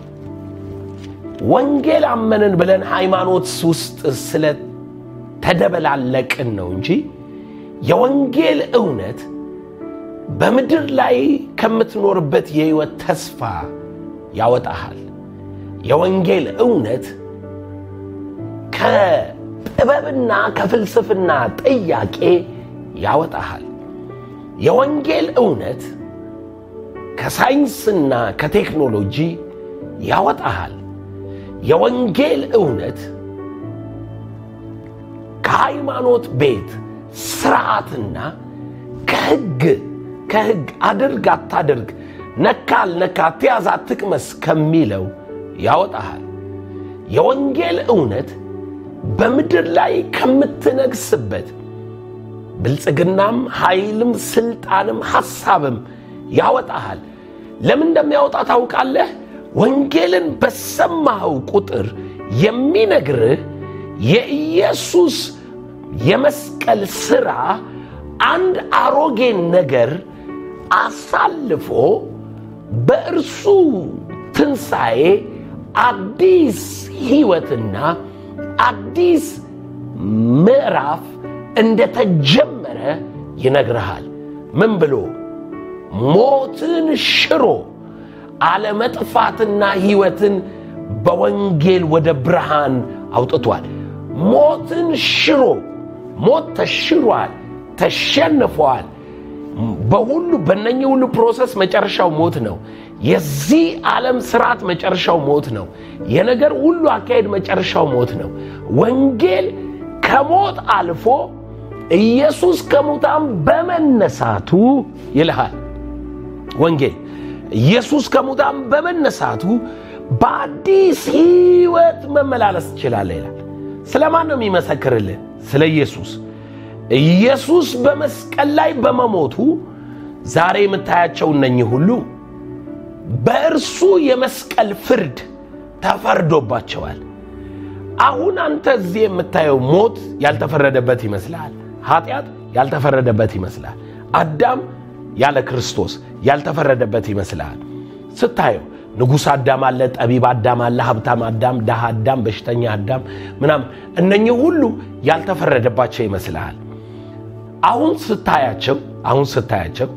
ወንጌል አመንን ብለን ሃይማኖት ውስጥ ስለተደበላለቅን ነው እንጂ የወንጌል እውነት በምድር ላይ ከምትኖርበት የህይወት ተስፋ ያወጣሃል። የወንጌል እውነት ከጥበብና ከፍልስፍና ጥያቄ ያወጣሃል። የወንጌል እውነት ከሳይንስና ከቴክኖሎጂ ያወጣሃል። የወንጌል እውነት ከሃይማኖት ቤት ስርዓትና ከህግ ከህግ አድርግ አታድርግ፣ ነካ አልነካ፣ አትያዝ አትቅመስ ከሚለው ያወጣሃል። የወንጌል እውነት በምድር ላይ ከምትነግስበት ብልጽግናም ኃይልም ስልጣንም ሐሳብም ያወጣሃል። ለምን እንደሚያወጣ ታውቃለህ? ወንጌልን በሰማኸው ቁጥር የሚነግርህ የኢየሱስ የመስቀል ሥራ አንድ አሮጌን ነገር አሳልፎ በእርሱ ትንሣኤ አዲስ ሕይወትና አዲስ ምዕራፍ እንደተጀመረ ይነግርሃል። ምን ብሎ ሞትን ሽሮ አለመጥፋትና ሕይወትን በወንጌል ወደ ብርሃን አውጥቷል። ሞትን ሽሮ ሞት ተሽሯል፣ ተሸንፏል። በሁሉ በእነኚህ ሁሉ ፕሮሰስ መጨረሻው ሞት ነው። የዚህ ዓለም ስርዓት መጨረሻው ሞት ነው። የነገር ሁሉ አካሄድ መጨረሻው ሞት ነው። ወንጌል ከሞት አልፎ ኢየሱስ ከሙታን በመነሳቱ ይልሃል። ወንጌል ኢየሱስ ከሙታን በመነሳቱ በአዲስ ሕይወት መመላለስ ትችላለህ ይላል። ስለ ማን ነው የሚመሰክርልህ? ስለ ኢየሱስ። ኢየሱስ በመስቀል ላይ በመሞቱ ዛሬ የምታያቸው እነኚህ ሁሉ በእርሱ የመስቀል ፍርድ ተፈርዶባቸዋል። አሁን አንተ እዚህ የምታየው ሞት ያልተፈረደበት ይመስልሃል። ኃጢአት ያልተፈረደበት ይመስላል። አዳም ያለ ክርስቶስ ያልተፈረደበት ይመስልሃል። ስታየው ንጉሥ አዳም አለ፣ ጠቢብ አዳም አለ፣ ሀብታም አዳም፣ ድሃ አዳም፣ በሽተኛ አዳም ምናምን እነኚህ ሁሉ ያልተፈረደባቸው ይመስልሃል። አሁን ስታያቸው አሁን ስታያቸው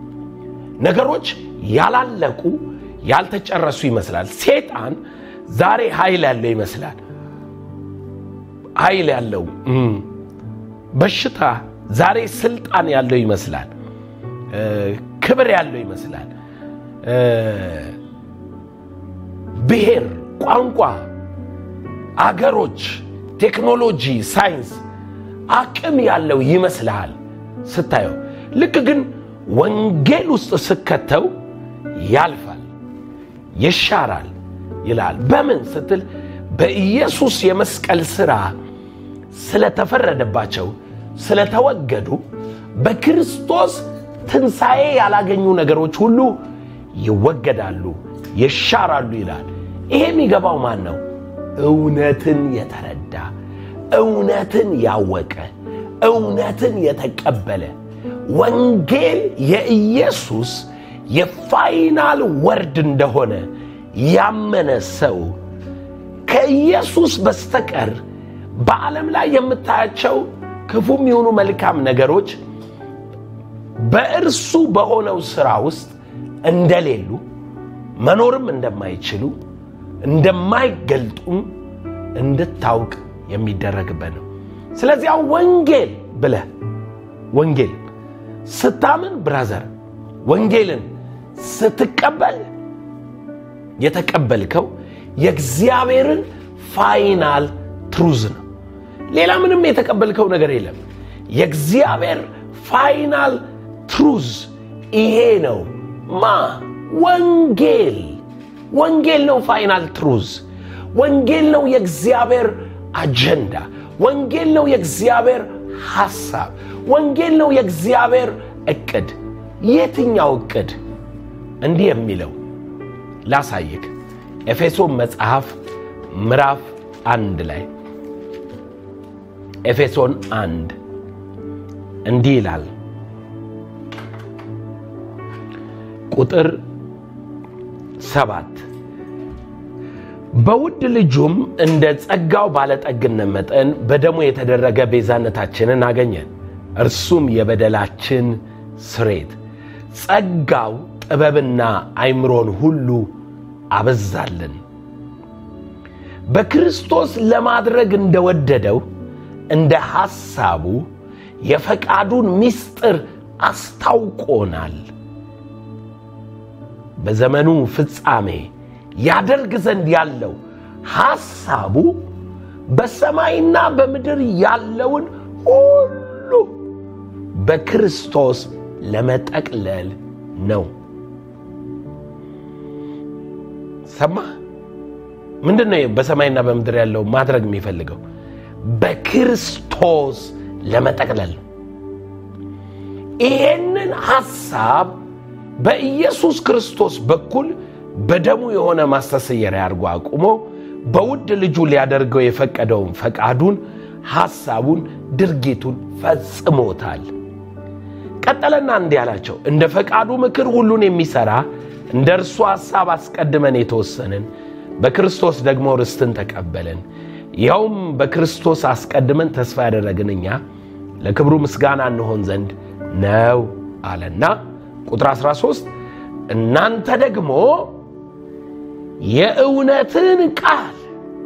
ነገሮች ያላለቁ ያልተጨረሱ ይመስላል። ሴጣን ዛሬ ኃይል ያለው ይመስላል። ኃይል ያለው በሽታ ዛሬ ስልጣን ያለው ይመስላል። ክብር ያለው ይመስላል። ብሔር፣ ቋንቋ፣ አገሮች፣ ቴክኖሎጂ፣ ሳይንስ አቅም ያለው ይመስልሃል ስታየው። ልክ ግን ወንጌል ውስጥ ስከተው ያልፋል፣ ይሻራል ይላል። በምን ስትል በኢየሱስ የመስቀል ሥራ ስለተፈረደባቸው ስለተወገዱ በክርስቶስ ትንሣኤ ያላገኙ ነገሮች ሁሉ ይወገዳሉ፣ ይሻራሉ ይላል። ይሄ የሚገባው ማን ነው? እውነትን የተረዳ እውነትን ያወቀ እውነትን የተቀበለ ወንጌል የኢየሱስ የፋይናል ወርድ እንደሆነ ያመነ ሰው ከኢየሱስ በስተቀር በዓለም ላይ የምታያቸው ክፉም የሆኑ መልካም ነገሮች በእርሱ በሆነው ሥራ ውስጥ እንደሌሉ መኖርም እንደማይችሉ እንደማይገልጡም እንድታውቅ የሚደረግበት ነው። ስለዚህ አሁን ወንጌል ብለህ ወንጌል ስታምን ብራዘር ወንጌልን ስትቀበል የተቀበልከው የእግዚአብሔርን ፋይናል ትሩዝ ነው። ሌላ ምንም የተቀበልከው ነገር የለም። የእግዚአብሔር ፋይናል ትሩዝ ይሄ ነው። ማ ወንጌል ወንጌል ነው። ፋይናል ትሩዝ ወንጌል ነው። የእግዚአብሔር አጀንዳ ወንጌል ነው። የእግዚአብሔር ሐሳብ ወንጌል ነው። የእግዚአብሔር እቅድ የትኛው እቅድ? እንዲህ የሚለው ላሳይክ። ኤፌሶን መጽሐፍ ምዕራፍ አንድ ላይ ኤፌሶን አንድ እንዲህ ይላል ቁጥር ሰባት በውድ ልጁም እንደ ጸጋው ባለጠግነት መጠን በደሙ የተደረገ ቤዛነታችንን አገኘን፣ እርሱም የበደላችን ስሬት ጸጋው ጥበብና አይምሮን ሁሉ አበዛልን። በክርስቶስ ለማድረግ እንደወደደው እንደ ሐሳቡ የፈቃዱን ምስጢር አስታውቆናል። በዘመኑ ፍጻሜ ያደርግ ዘንድ ያለው ሐሳቡ በሰማይና በምድር ያለውን ሁሉ በክርስቶስ ለመጠቅለል ነው። ሰማ ምንድን ነው? በሰማይና በምድር ያለው ማድረግ የሚፈልገው በክርስቶስ ለመጠቅለል ነው። ይሄንን ሐሳብ በኢየሱስ ክርስቶስ በኩል በደሙ የሆነ ማስተስየሪያ አድርጎ አቁሞ በውድ ልጁ ሊያደርገው የፈቀደውን ፈቃዱን፣ ሐሳቡን፣ ድርጊቱን ፈጽሞታል። ቀጠለና እንዲህ አላቸው፣ እንደ ፈቃዱ ምክር ሁሉን የሚሠራ እንደ እርሱ ሐሳብ አስቀድመን የተወሰንን በክርስቶስ ደግሞ ርስትን ተቀበልን። ይኸውም በክርስቶስ አስቀድመን ተስፋ ያደረግን እኛ ለክብሩ ምስጋና እንሆን ዘንድ ነው አለና ቁጥር 13 እናንተ ደግሞ የእውነትን ቃል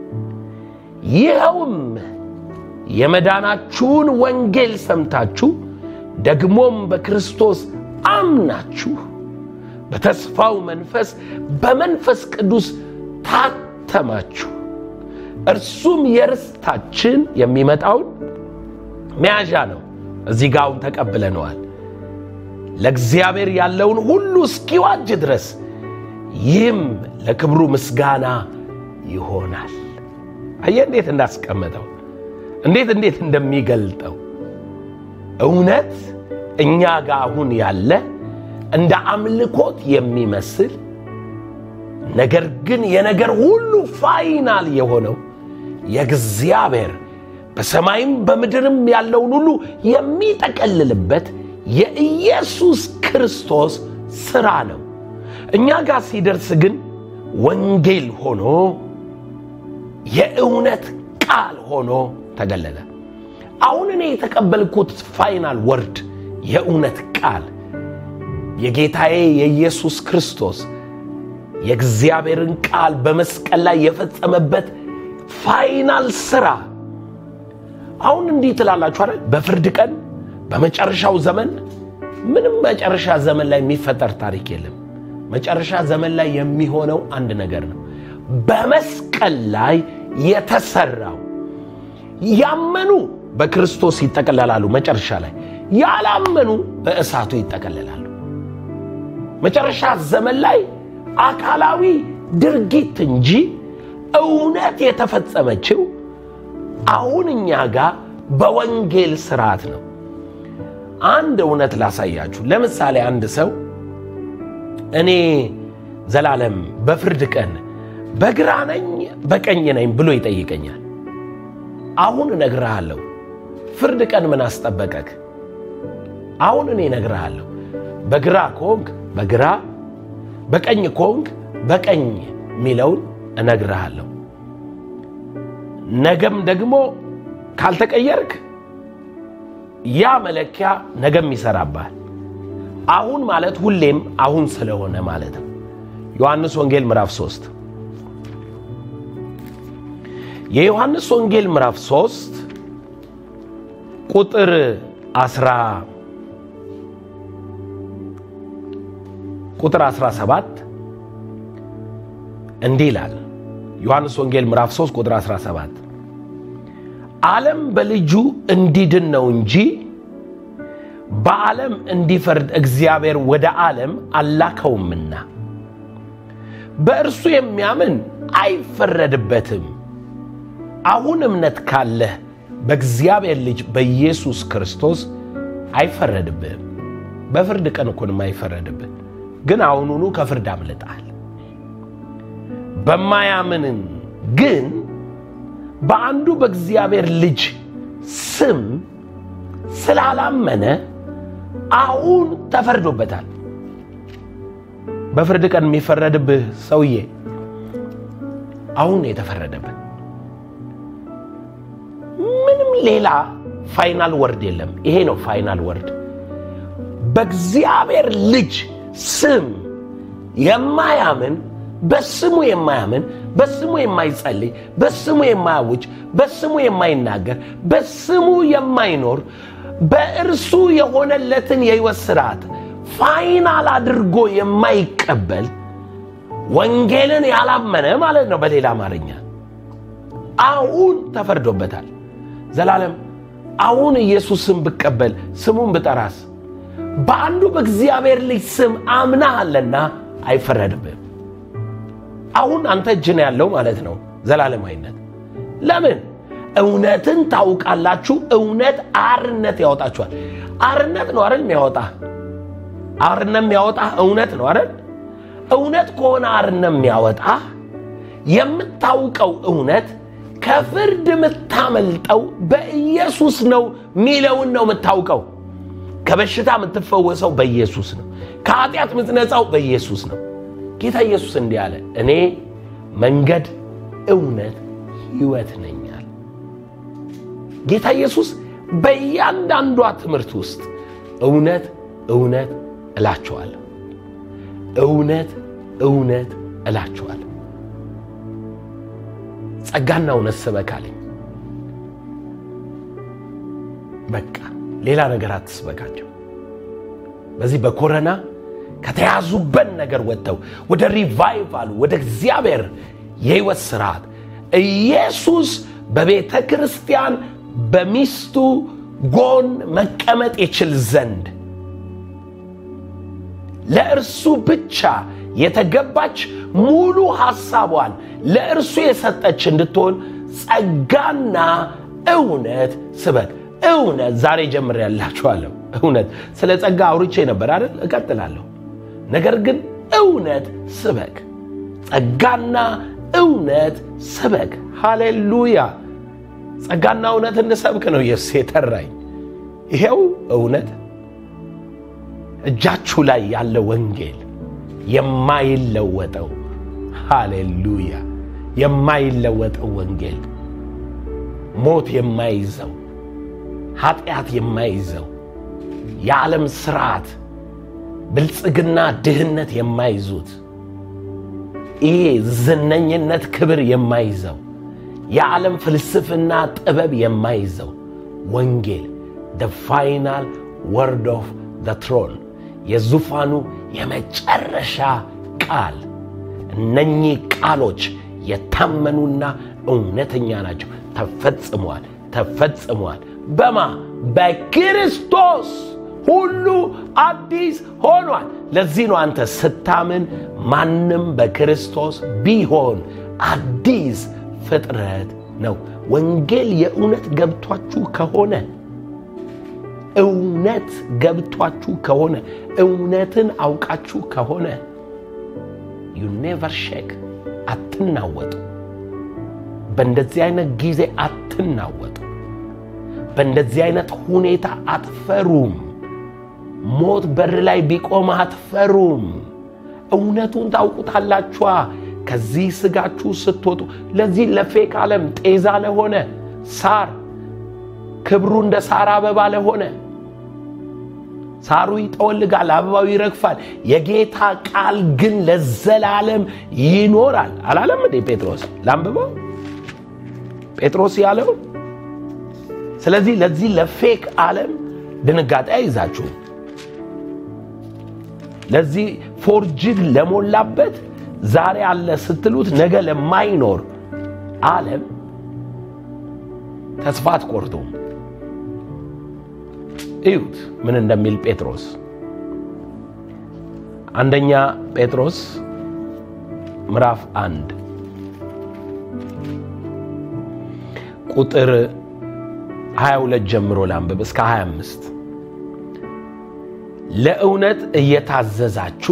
ይኸውም የመዳናችሁን ወንጌል ሰምታችሁ ደግሞም በክርስቶስ አምናችሁ በተስፋው መንፈስ በመንፈስ ቅዱስ ታተማችሁ። እርሱም የርስታችን የሚመጣውን መያዣ ነው። እዚህ ጋውን ተቀብለነዋል። ለእግዚአብሔር ያለውን ሁሉ እስኪዋጅ ድረስ ይህም ለክብሩ ምስጋና ይሆናል። አየ እንዴት እንዳስቀመጠው እንዴት እንዴት እንደሚገልጠው እውነት እኛ ጋር አሁን ያለ እንደ አምልኮት የሚመስል ነገር ግን የነገር ሁሉ ፋይናል የሆነው የእግዚአብሔር በሰማይም በምድርም ያለውን ሁሉ የሚጠቀልልበት የኢየሱስ ክርስቶስ ሥራ ነው። እኛ ጋር ሲደርስ ግን ወንጌል ሆኖ የእውነት ቃል ሆኖ ተገለለ። አሁን እኔ የተቀበልኩት ፋይናል ወርድ የእውነት ቃል የጌታዬ የኢየሱስ ክርስቶስ የእግዚአብሔርን ቃል በመስቀል ላይ የፈጸመበት ፋይናል ሥራ። አሁን እንዲህ ትላላችሁ አይደል? በፍርድ ቀን በመጨረሻው ዘመን ምንም መጨረሻ ዘመን ላይ የሚፈጠር ታሪክ የለም። መጨረሻ ዘመን ላይ የሚሆነው አንድ ነገር ነው። በመስቀል ላይ የተሰራው ያመኑ በክርስቶስ ይጠቀለላሉ። መጨረሻ ላይ ያላመኑ በእሳቱ ይጠቀለላሉ። መጨረሻ ዘመን ላይ አካላዊ ድርጊት እንጂ እውነት የተፈጸመችው አሁን እኛ ጋር በወንጌል ስርዓት ነው። አንድ እውነት ላሳያችሁ። ለምሳሌ አንድ ሰው እኔ ዘላለም በፍርድ ቀን በግራ ነኝ በቀኝ ነኝ ብሎ ይጠይቀኛል። አሁን እነግርሃለሁ፣ ፍርድ ቀን ምን አስጠበቀክ? አሁን እኔ እነግርሃለሁ፣ በግራ ከሆንክ በግራ በቀኝ ከሆንክ በቀኝ የሚለውን እነግርሃለሁ። ነገም ደግሞ ካልተቀየርክ ያ መለኪያ ነገም ይሰራብሃል። አሁን ማለት ሁሌም አሁን ስለሆነ ማለት ነው። ዮሐንስ ወንጌል ምዕራፍ 3 የዮሐንስ ወንጌል ምዕራፍ 3 ቁጥር 10 ቁጥር 17 እንዲህ ይላል። ዮሐንስ ወንጌል ምዕራፍ 3 ቁጥር 17 ዓለም በልጁ እንዲድን ነው እንጂ በዓለም እንዲፈርድ እግዚአብሔር ወደ ዓለም አላከውምና በእርሱ የሚያምን አይፈረድበትም። አሁን እምነት ካለህ በእግዚአብሔር ልጅ በኢየሱስ ክርስቶስ አይፈረድብህም። በፍርድ ቀን እኮንም አይፈረድብህ፣ ግን አሁኑኑ ከፍርድ አምልጠሃል። በማያምንን ግን በአንዱ በእግዚአብሔር ልጅ ስም ስላላመነ አሁን ተፈርዶበታል። በፍርድ ቀን የሚፈረድብህ ሰውዬ አሁን የተፈረደብህ ምንም ሌላ ፋይናል ወርድ የለም። ይሄ ነው ፋይናል ወርድ። በእግዚአብሔር ልጅ ስም የማያምን በስሙ የማያምን በስሙ የማይጸልይ በስሙ የማያውጅ በስሙ የማይናገር በስሙ የማይኖር በእርሱ የሆነለትን የሕይወት ስርዓት ፋይናል አድርጎ የማይቀበል ወንጌልን ያላመነ ማለት ነው። በሌላ አማርኛ አሁን ተፈርዶበታል። ዘላለም አሁን ኢየሱስን ብቀበል ስሙን ብጠራስ በአንዱ በእግዚአብሔር ልጅ ስም አምናሃለና አይፈረድብህም። አሁን አንተ እጅ ነው ያለው ማለት ነው። ዘላለማዊነት ለምን እውነትን ታውቃላችሁ፣ እውነት አርነት ያወጣችኋል። አርነት ነው አይደል የሚያወጣ አርነት የሚያወጣ እውነት ነው አይደል? እውነት ከሆነ አርነት የሚያወጣ የምታውቀው እውነት ከፍርድ የምታመልጠው በኢየሱስ ነው ሚለውን ነው የምታውቀው። ከበሽታ የምትፈወሰው በኢየሱስ ነው። ከኃጢአት የምትነጻው በኢየሱስ ነው። ጌታ ኢየሱስ እንዲህ አለ፣ እኔ መንገድ፣ እውነት፣ ሕይወት ነኛል። ጌታ ኢየሱስ በእያንዳንዷ ትምህርት ውስጥ እውነት እውነት እላችኋለሁ፣ እውነት እውነት እላችኋለሁ። ጸጋና እውነት ስበክ አለኝ። በቃ ሌላ ነገር አትስበካቸው። በዚህ በኮረና ከተያዙበት ነገር ወጥተው ወደ ሪቫይቫሉ ወደ እግዚአብሔር የሕይወት ስርዓት ኢየሱስ በቤተ ክርስቲያን በሚስቱ ጎን መቀመጥ ይችል ዘንድ ለእርሱ ብቻ የተገባች ሙሉ ሐሳቧን ለእርሱ የሰጠች እንድትሆን ጸጋና እውነት ስበክ። እውነት ዛሬ ጀምሬያላችኋለሁ። እውነት ስለ ጸጋ አውርቼ ነበር አይደል? እቀጥላለሁ። ነገር ግን እውነት ስበክ፣ ጸጋና እውነት ስበክ። ሃሌሉያ! ጸጋና እውነት እንሰብክ ነው ኢየሱስ የጠራኝ። ይሄው እውነት እጃችሁ ላይ ያለ ወንጌል የማይለወጠው ሃሌሉያ! የማይለወጠው ወንጌል ሞት የማይዘው ኃጢአት የማይዘው የዓለም ስርዓት ብልጽግና ድህነት የማይዙት ይሄ ዝነኝነት ክብር የማይዘው የዓለም ፍልስፍና ጥበብ የማይዘው ወንጌል ደ ፋይናል ወርድ ኦፍ ዘ ትሮን የዙፋኑ የመጨረሻ ቃል እነኚህ ቃሎች የታመኑና እውነተኛ ናቸው። ተፈጽመዋል፣ ተፈጽመዋል። በማ በክርስቶስ ሁሉ አዲስ ሆኗል። ለዚህ ነው አንተ ስታምን ማንም በክርስቶስ ቢሆን አዲስ ፍጥረት ነው። ወንጌል የእውነት ገብቷችሁ ከሆነ እውነት ገብቷችሁ ከሆነ እውነትን አውቃችሁ ከሆነ ዩ ኔቨር ሼክ አትናወጡ። በእንደዚህ አይነት ጊዜ አትናወጡ። በእንደዚህ አይነት ሁኔታ አትፈሩም። ሞት በር ላይ ቢቆም አትፈሩም። እውነቱን ታውቁታላችኋ። ከዚህ ስጋችሁ ስትወጡ ለዚህ ለፌክ ዓለም ጤዛ ለሆነ ሳር ክብሩ እንደ ሳር አበባ ለሆነ ሳሩ ይጠወልጋል፣ አበባው ይረግፋል፣ የጌታ ቃል ግን ለዘላለም ይኖራል አላለም እንዴ ጴጥሮስ? ላንብበው ጴጥሮስ ያለው። ስለዚህ ለዚህ ለፌክ ዓለም ድንጋጤ አይዛችሁ ለዚህ ፎርጅድ ለሞላበት ዛሬ አለ ስትሉት ነገ ለማይኖር ዓለም ተስፋ አትቆርጡም። እዩት ምን እንደሚል ጴጥሮስ አንደኛ ጴጥሮስ ምዕራፍ አንድ ቁጥር 22 ጀምሮ ላንብብ እስከ 25 ለእውነት እየታዘዛችሁ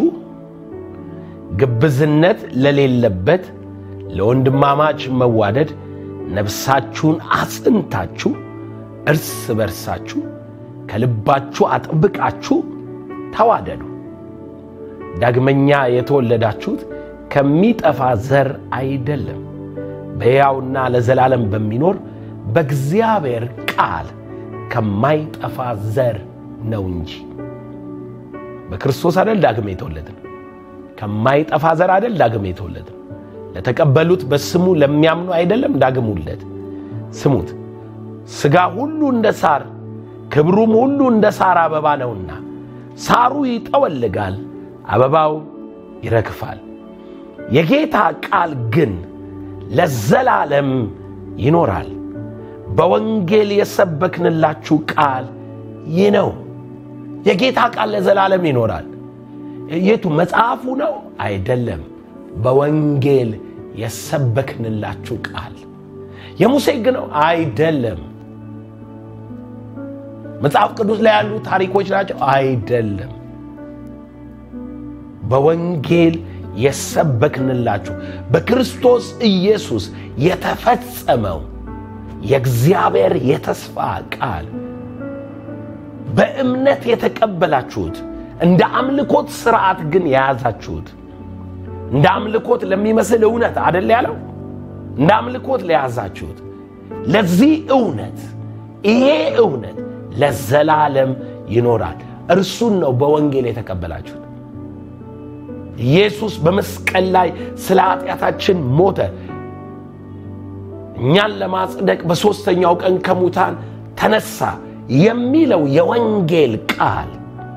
ግብዝነት ለሌለበት ለወንድማማች መዋደድ ነፍሳችሁን አጽንታችሁ እርስ በርሳችሁ ከልባችሁ አጥብቃችሁ ተዋደዱ። ዳግመኛ የተወለዳችሁት ከሚጠፋ ዘር አይደለም፣ በሕያውና ለዘላለም በሚኖር በእግዚአብሔር ቃል ከማይጠፋ ዘር ነው እንጂ። በክርስቶስ አይደል ዳግም የተወለድን? ከማይጠፋ ዘር አይደል ዳግም የተወለድን? ለተቀበሉት በስሙ ለሚያምኑ አይደለም ዳግም ውለት። ስሙት፣ ሥጋ ሁሉ እንደ ሳር ክብሩም ሁሉ እንደ ሳር አበባ ነውና ሳሩ ይጠወልጋል፣ አበባው ይረግፋል፣ የጌታ ቃል ግን ለዘላለም ይኖራል። በወንጌል የሰበክንላችሁ ቃል ይህ ነው። የጌታ ቃል ለዘላለም ይኖራል። የቱ መጽሐፉ ነው? አይደለም። በወንጌል የሰበክንላችሁ ቃል የሙሴ ሕግ ነው? አይደለም። መጽሐፍ ቅዱስ ላይ ያሉ ታሪኮች ናቸው? አይደለም። በወንጌል የሰበክንላችሁ በክርስቶስ ኢየሱስ የተፈጸመው የእግዚአብሔር የተስፋ ቃል በእምነት የተቀበላችሁት እንደ አምልኮት ስርዓት ግን የያዛችሁት እንደ አምልኮት ለሚመስል እውነት አደል ያለው እንደ አምልኮት ለያዛችሁት ለዚህ እውነት ይሄ እውነት ለዘላለም ይኖራል። እርሱን ነው በወንጌል የተቀበላችሁት። ኢየሱስ በመስቀል ላይ ስለ ኃጢአታችን ሞተ፣ እኛን ለማጽደቅ በሦስተኛው ቀን ከሙታን ተነሳ የሚለው የወንጌል ቃል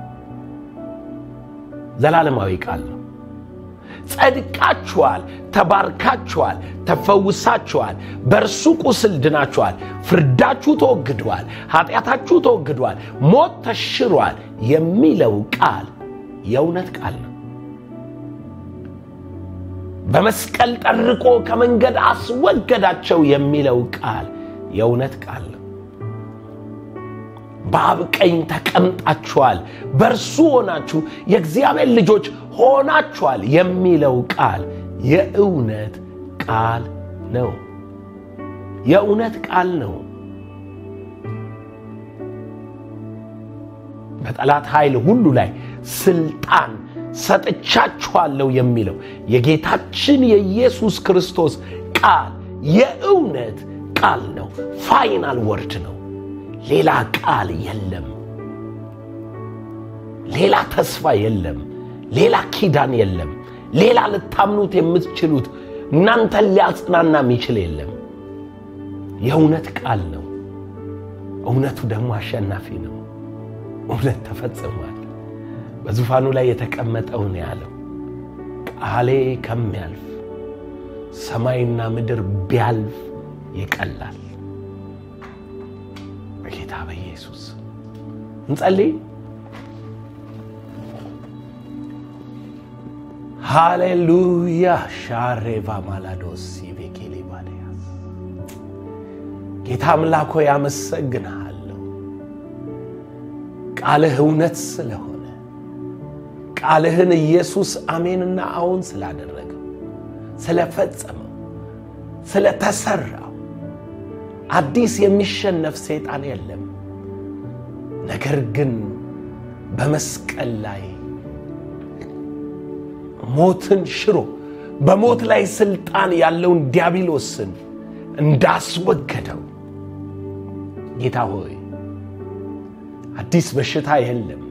ዘላለማዊ ቃል ነው። ጸድቃችኋል፣ ተባርካችኋል፣ ተፈውሳችኋል፣ በእርሱ ቁስል ድናችኋል፣ ፍርዳችሁ ተወግዷል፣ ኃጢአታችሁ ተወግዷል፣ ሞት ተሽሯል የሚለው ቃል የእውነት ቃል ነው። በመስቀል ጠርቆ ከመንገድ አስወገዳቸው የሚለው ቃል የእውነት ቃል ነው። በአብ ቀኝ ተቀምጣችኋል፣ በእርሱ ሆናችሁ የእግዚአብሔር ልጆች ሆናችኋል የሚለው ቃል የእውነት ቃል ነው። የእውነት ቃል ነው። በጠላት ኃይል ሁሉ ላይ ስልጣን ሰጥቻችኋለሁ የሚለው የጌታችን የኢየሱስ ክርስቶስ ቃል የእውነት ቃል ነው። ፋይናል ወርድ ነው። ሌላ ቃል የለም። ሌላ ተስፋ የለም። ሌላ ኪዳን የለም። ሌላ ልታምኑት የምትችሉት እናንተን ሊያጽናና የሚችል የለም። የእውነት ቃል ነው። እውነቱ ደግሞ አሸናፊ ነው። እውነት ተፈጽሟል። በዙፋኑ ላይ የተቀመጠውን ያለው ቃሌ ከሚያልፍ ሰማይና ምድር ቢያልፍ ይቀላል። በጌታ በኢየሱስ እንጸልይ። ሃሌሉያ ሻሬቫ ማላዶስ ቤኬሌ ባልያስ ጌታ አምላኮ ያመሰግንሃለሁ። ቃልህ እውነት ስለሆነ ቃልህን ኢየሱስ አሜንና አዎን ስላደረገው ስለፈጸመው ስለተሰራው አዲስ የሚሸነፍ ሰይጣን የለም። ነገር ግን በመስቀል ላይ ሞትን ሽሮ በሞት ላይ ስልጣን ያለውን ዲያብሎስን እንዳስወገደው ጌታ ሆይ አዲስ በሽታ የለም።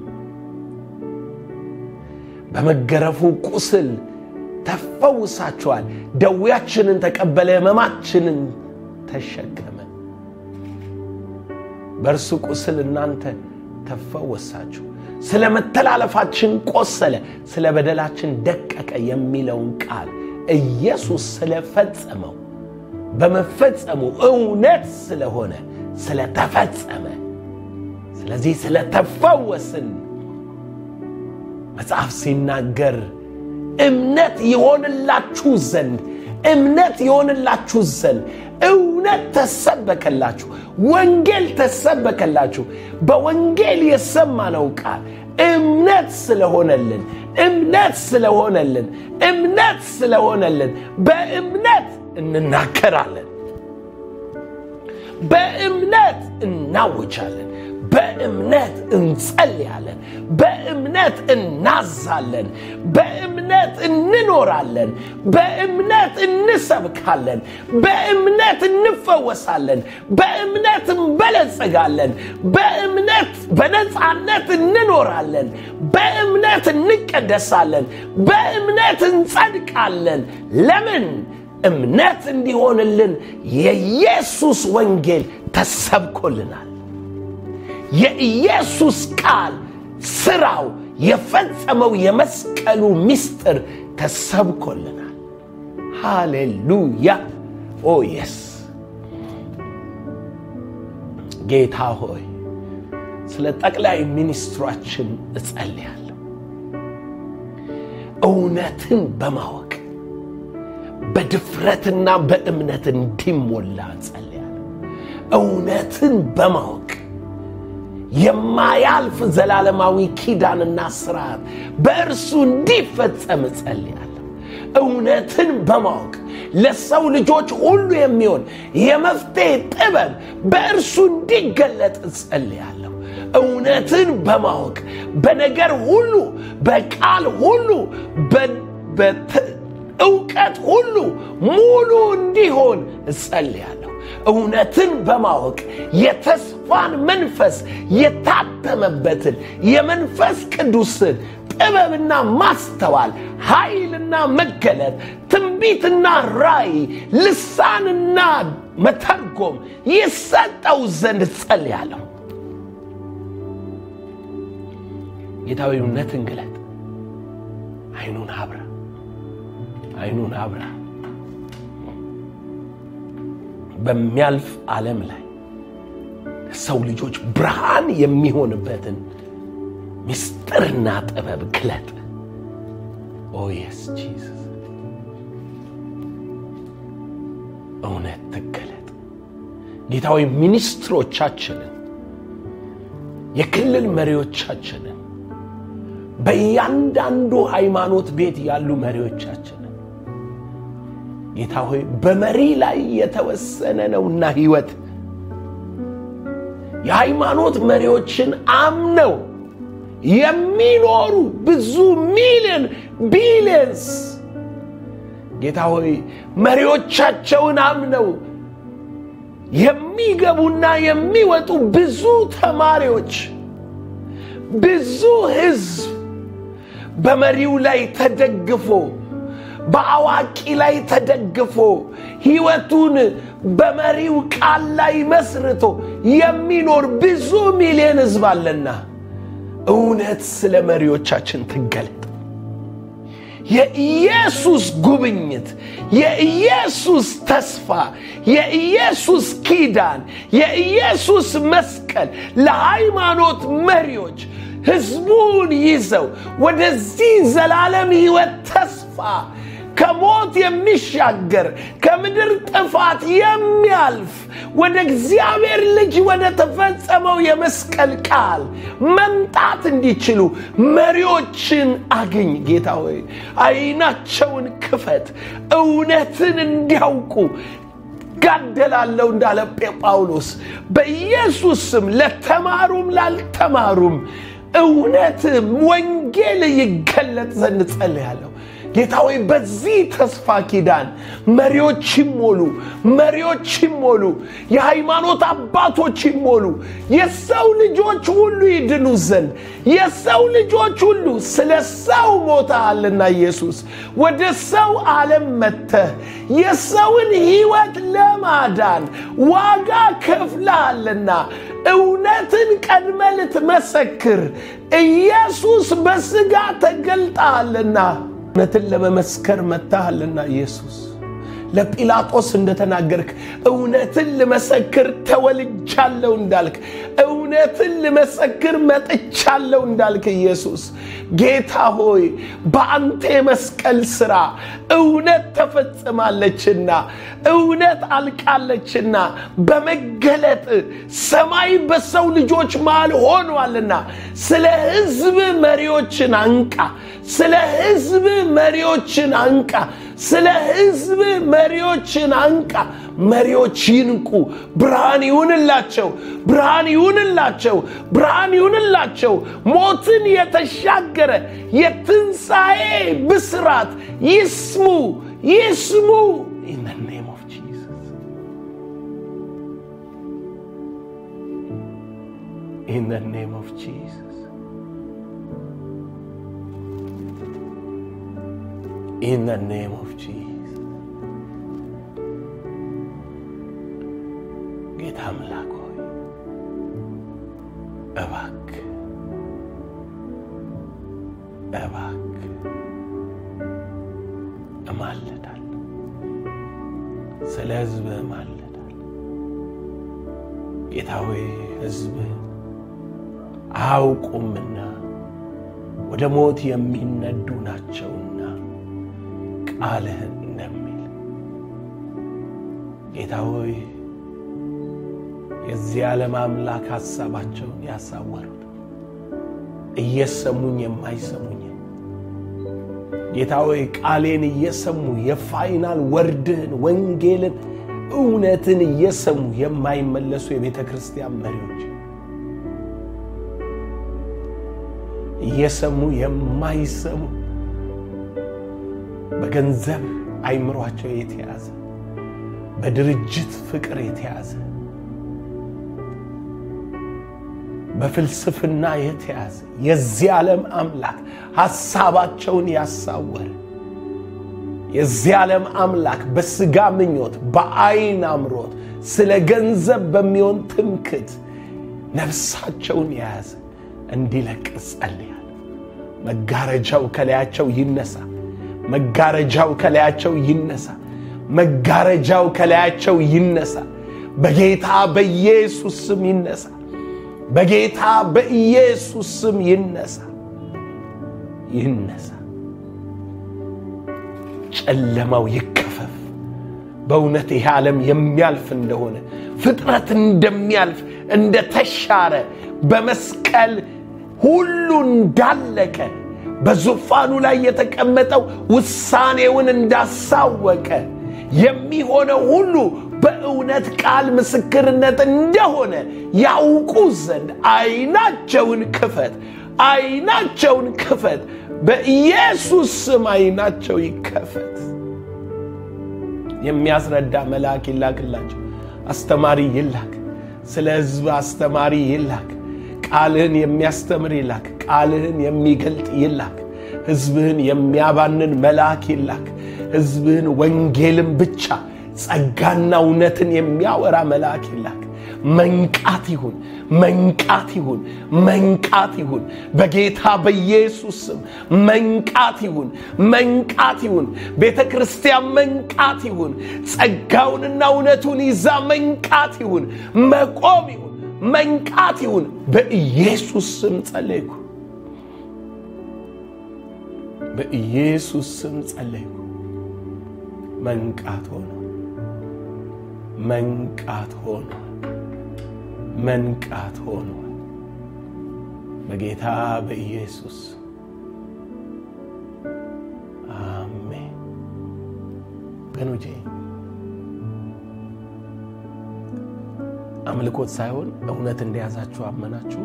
በመገረፉ ቁስል ተፈውሳችኋል። ደዌያችንን ተቀበለ፣ ሕመማችንን ተሸከመ። በእርሱ ቁስል እናንተ ተፈወሳችሁ። ስለ መተላለፋችን ቆሰለ፣ ስለ በደላችን ደቀቀ የሚለውን ቃል ኢየሱስ ስለፈጸመው በመፈጸሙ እውነት ስለሆነ ስለተፈጸመ፣ ስለዚህ ስለተፈወስን መጽሐፍ ሲናገር እምነት የሆንላችሁ ዘንድ እምነት የሆንላችሁ ዘንድ እውነት ተሰበከላችሁ፣ ወንጌል ተሰበከላችሁ። በወንጌል የሰማነው ቃል እምነት ስለሆነልን እምነት ስለሆነልን እምነት ስለሆነልን በእምነት እንናገራለን፣ በእምነት እናውጃለን፣ በእምነት እንጸልያለን፣ በእምነት እናዛለን፣ በእምነት እንኖራለን፣ በእምነት እንሰብካለን፣ በእምነት እንፈወሳለን፣ በእምነት እንበለጽጋለን፣ በእምነት በነፃነት እንኖራለን፣ በእምነት እንቀደሳለን፣ በእምነት እንጸድቃለን። ለምን? እምነት እንዲሆንልን የኢየሱስ ወንጌል ተሰብኮልናል። የኢየሱስ ቃል ስራው የፈጸመው የመስቀሉ ምስጢር ተሰብኮልናል። ሃሌሉያ ኦ የስ ጌታ ሆይ ስለ ጠቅላይ ሚኒስትሯችን እጸልያለሁ። እውነትን በማወቅ በድፍረትና በእምነት እንዲሞላ እጸልያለሁ። እውነትን በማወቅ የማያልፍ ዘላለማዊ ኪዳንና ስርዓት በእርሱ እንዲፈጸም እጸልያለሁ። እውነትን በማወቅ ለሰው ልጆች ሁሉ የሚሆን የመፍትሄ ጥበብ በእርሱ እንዲገለጥ እጸልያለሁ። እውነትን በማወቅ በነገር ሁሉ፣ በቃል ሁሉ፣ በእውቀት ሁሉ ሙሉ እንዲሆን እጸልያለሁ። እውነትን በማወቅ የተስፋን መንፈስ የታተመበትን የመንፈስ ቅዱስን ጥበብና ማስተዋል፣ ኃይልና መገለጥ፣ ትንቢትና ራእይ፣ ልሳንና መተርጎም ይሰጠው ዘንድ እጸልያለሁ። ጌታዊ እውነትን ግለጥ። አይኑን አብራ፣ አይኑን አብራ። በሚያልፍ ዓለም ላይ ሰው ልጆች ብርሃን የሚሆንበትን ምስጢርና ጥበብ ግለጥ። ኦ የስ ጂሰስ እውነት ትገለጥ። ጌታዊ ሚኒስትሮቻችንን፣ የክልል መሪዎቻችንን፣ በእያንዳንዱ ሃይማኖት ቤት ያሉ መሪዎቻችንን ጌታ ሆይ በመሪ ላይ የተወሰነ ነውና ሕይወት የሃይማኖት መሪዎችን አምነው የሚኖሩ ብዙ ሚሊዮን ቢሊየንስ ጌታ ሆይ መሪዎቻቸውን አምነው የሚገቡና የሚወጡ ብዙ ተማሪዎች፣ ብዙ ሕዝብ በመሪው ላይ ተደግፎ በአዋቂ ላይ ተደግፎ ሕይወቱን በመሪው ቃል ላይ መስርቶ የሚኖር ብዙ ሚሊዮን ሕዝብ አለና እውነት ስለ መሪዎቻችን ትገለጥ። የኢየሱስ ጉብኝት፣ የኢየሱስ ተስፋ፣ የኢየሱስ ኪዳን፣ የኢየሱስ መስቀል ለሃይማኖት መሪዎች ሕዝቡን ይዘው ወደዚህ ዘላለም ሕይወት ተስፋ ከሞት የሚሻገር ከምድር ጥፋት የሚያልፍ ወደ እግዚአብሔር ልጅ ወደ ተፈጸመው የመስቀል ቃል መምጣት እንዲችሉ መሪዎችን አግኝ። ጌታ ሆይ አይናቸውን ክፈት፣ እውነትን እንዲያውቁ ጋደላለሁ እንዳለ ጳውሎስ በኢየሱስ ስም ለተማሩም ላልተማሩም እውነት ወንጌል ይገለጥ ዘንድ ጸልያለሁ። ጌታ ሆይ በዚህ ተስፋ ኪዳን መሪዎች ይሞሉ፣ መሪዎች ይሞሉ፣ የሃይማኖት አባቶች ይሞሉ፣ የሰው ልጆች ሁሉ ይድኑ ዘንድ የሰው ልጆች ሁሉ ስለ ሰው ሞተሃልና ኢየሱስ ወደ ሰው ዓለም መጥተህ የሰውን ሕይወት ለማዳን ዋጋ ከፍለሃልና እውነትን ቀድመ ልትመሰክር ኢየሱስ በሥጋ ተገልጠሃልና እውነትን ለመመስከር መጥተሃልና ኢየሱስ ለጲላጦስ እንደተናገርክ እውነትን ልመሰክር ተወልጃለሁ እንዳልክ እውነትን ልመሰክር መጥቻለሁ እንዳልክ ኢየሱስ ጌታ ሆይ በአንተ የመስቀል ሥራ እውነት ተፈጽማለችና እውነት አልቃለችና በመገለጥ ሰማይ በሰው ልጆች መሃል ሆኗልና ስለ ሕዝብ መሪዎችን አንቃ ስለ ሕዝብ መሪዎችን አንቃ ስለ ሕዝብ መሪዎችን አንቃ። መሪዎች ይንቁ። ብርሃን ይሁንላቸው፣ ብርሃን ይሁንላቸው፣ ብርሃን ይሁንላቸው። ሞትን የተሻገረ የትንሣኤ ብስራት ይስሙ፣ ይስሙ። In the name of Jesus. In the name of Jesus. In the name of Jesus. ጌታ አምላክ ሆይ እባክ እባክ እማልዳል ስለ ሕዝብ እማልዳል። ጌታ ሆይ ሕዝብ አያውቁምና ወደ ሞት የሚነዱ ናቸውና ቃልህን እንደሚል ጌታ ሆይ የዚህ ዓለም አምላክ ሐሳባቸውን ያሳወሩት እየሰሙኝ የማይሰሙኝ ጌታ ሆይ ቃሌን እየሰሙ የፋይናል ወርድህን ወንጌልን እውነትን እየሰሙ የማይመለሱ የቤተ ክርስቲያን መሪዎች እየሰሙ የማይሰሙ በገንዘብ አይምሯቸው የተያዘ በድርጅት ፍቅር የተያዘ በፍልስፍና የተያዘ የዚህ ዓለም አምላክ ሐሳባቸውን ያሳወረ የዚህ ዓለም አምላክ በሥጋ ምኞት በዐይን አምሮት ስለ ገንዘብ በሚሆን ትምክት ነፍሳቸውን የያዘ እንዲለቅ ጸልያለሁ። መጋረጃው ከላያቸው ይነሳ። መጋረጃው ከላያቸው ይነሳ። መጋረጃው ከላያቸው ይነሳ። በጌታ በኢየሱስ ስም ይነሳ። በጌታ በኢየሱስ ስም ይነሳ ይነሳ። ጨለማው ይከፈፍ። በእውነት ይህ ዓለም የሚያልፍ እንደሆነ ፍጥረት እንደሚያልፍ እንደተሻረ በመስቀል ሁሉ እንዳለቀ በዙፋኑ ላይ የተቀመጠው ውሳኔውን እንዳሳወቀ የሚሆነው ሁሉ በእውነት ቃል ምስክርነት እንደሆነ ያውቁ ዘንድ አይናቸውን ክፈት፣ አይናቸውን ክፈት። በኢየሱስ ስም አይናቸው ይከፈት። የሚያስረዳ መልአክ ይላክላቸው። አስተማሪ ይላክ። ስለ ሕዝብ አስተማሪ ይላክ። ቃልህን የሚያስተምር ይላክ። ቃልህን የሚገልጥ ይላክ። ሕዝብህን የሚያባንን መልአክ ይላክ። ሕዝብህን ወንጌልን ብቻ ጸጋና እውነትን የሚያወራ መልአክ ይላክ። መንቃት ይሁን፣ መንቃት ይሁን፣ መንቃት ይሁን። በጌታ በኢየሱስ ስም መንቃት ይሁን፣ መንቃት ይሁን። ቤተ ክርስቲያን መንቃት ይሁን። ጸጋውንና እውነቱን ይዛ መንቃት ይሁን፣ መቆም ይሁን፣ መንቃት ይሁን። በኢየሱስ ስም ጸለይኩ። በኢየሱስ ስም ጸለይኩ። መንቃት ሆኗል። መንቃት ሆኗል። መንቃት ሆኗል። በጌታ በኢየሱስ አሜን። ወገኖቼ አምልኮት ሳይሆን እውነት እንደያዛችሁ አመናችሁ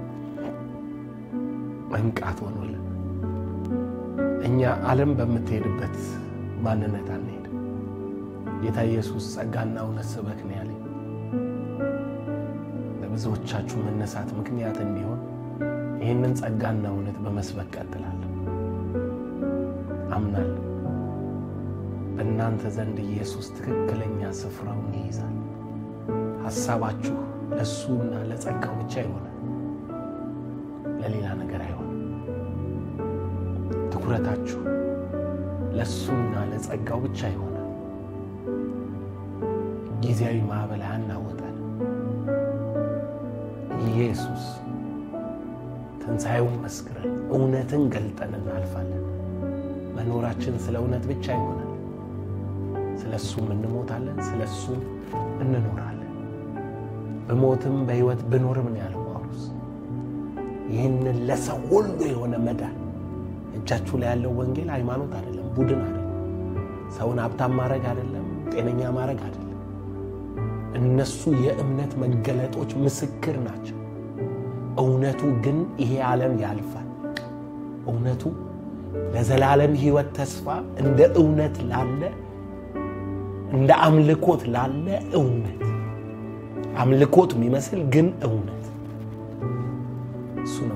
መንቃት ሆኖልን እኛ ዓለም በምትሄድበት ማንነት አንሄድም። ጌታ ኢየሱስ ጸጋና እውነት ስበክ ነው ያለኝ። ለብዙዎቻችሁ መነሳት ምክንያት እንዲሆን ይህንን ጸጋና እውነት በመስበክ ቀጥላለሁ። አምናለሁ በእናንተ ዘንድ ኢየሱስ ትክክለኛ ስፍራውን ይይዛል። ሐሳባችሁ ለእሱና ለጸጋው ብቻ ይሆናል፣ ለሌላ ነገር አይሆንም። ትኩረታችሁ ለእሱና ለጸጋው ብቻ ይሆናል። ጊዜያዊ ማዕበል አናወጣል። ኢየሱስ ትንሣኤውን መስክረን እውነትን ገልጠን እናልፋለን። መኖራችን ስለ እውነት ብቻ ይሆናል። ስለ እሱም እንሞታለን፣ ስለ እሱም እንኖራለን። በሞትም በሕይወት ብኖርም ነው ያለው ጳውሎስ። ይህንን ለሰው ሁሉ የሆነ መዳን እጃችሁ ላይ ያለው ወንጌል ሃይማኖት አይደለም፣ ቡድን አይደለም፣ ሰውን ሀብታም ማድረግ አይደለም፣ ጤነኛ ማድረግ አይደለም። እነሱ የእምነት መገለጦች ምስክር ናቸው። እውነቱ ግን ይሄ ዓለም ያልፋል። እውነቱ ለዘላለም ሕይወት ተስፋ እንደ እውነት ላለ እንደ አምልኮት ላለ እውነት አምልኮት የሚመስል ግን እውነት እሱ ነው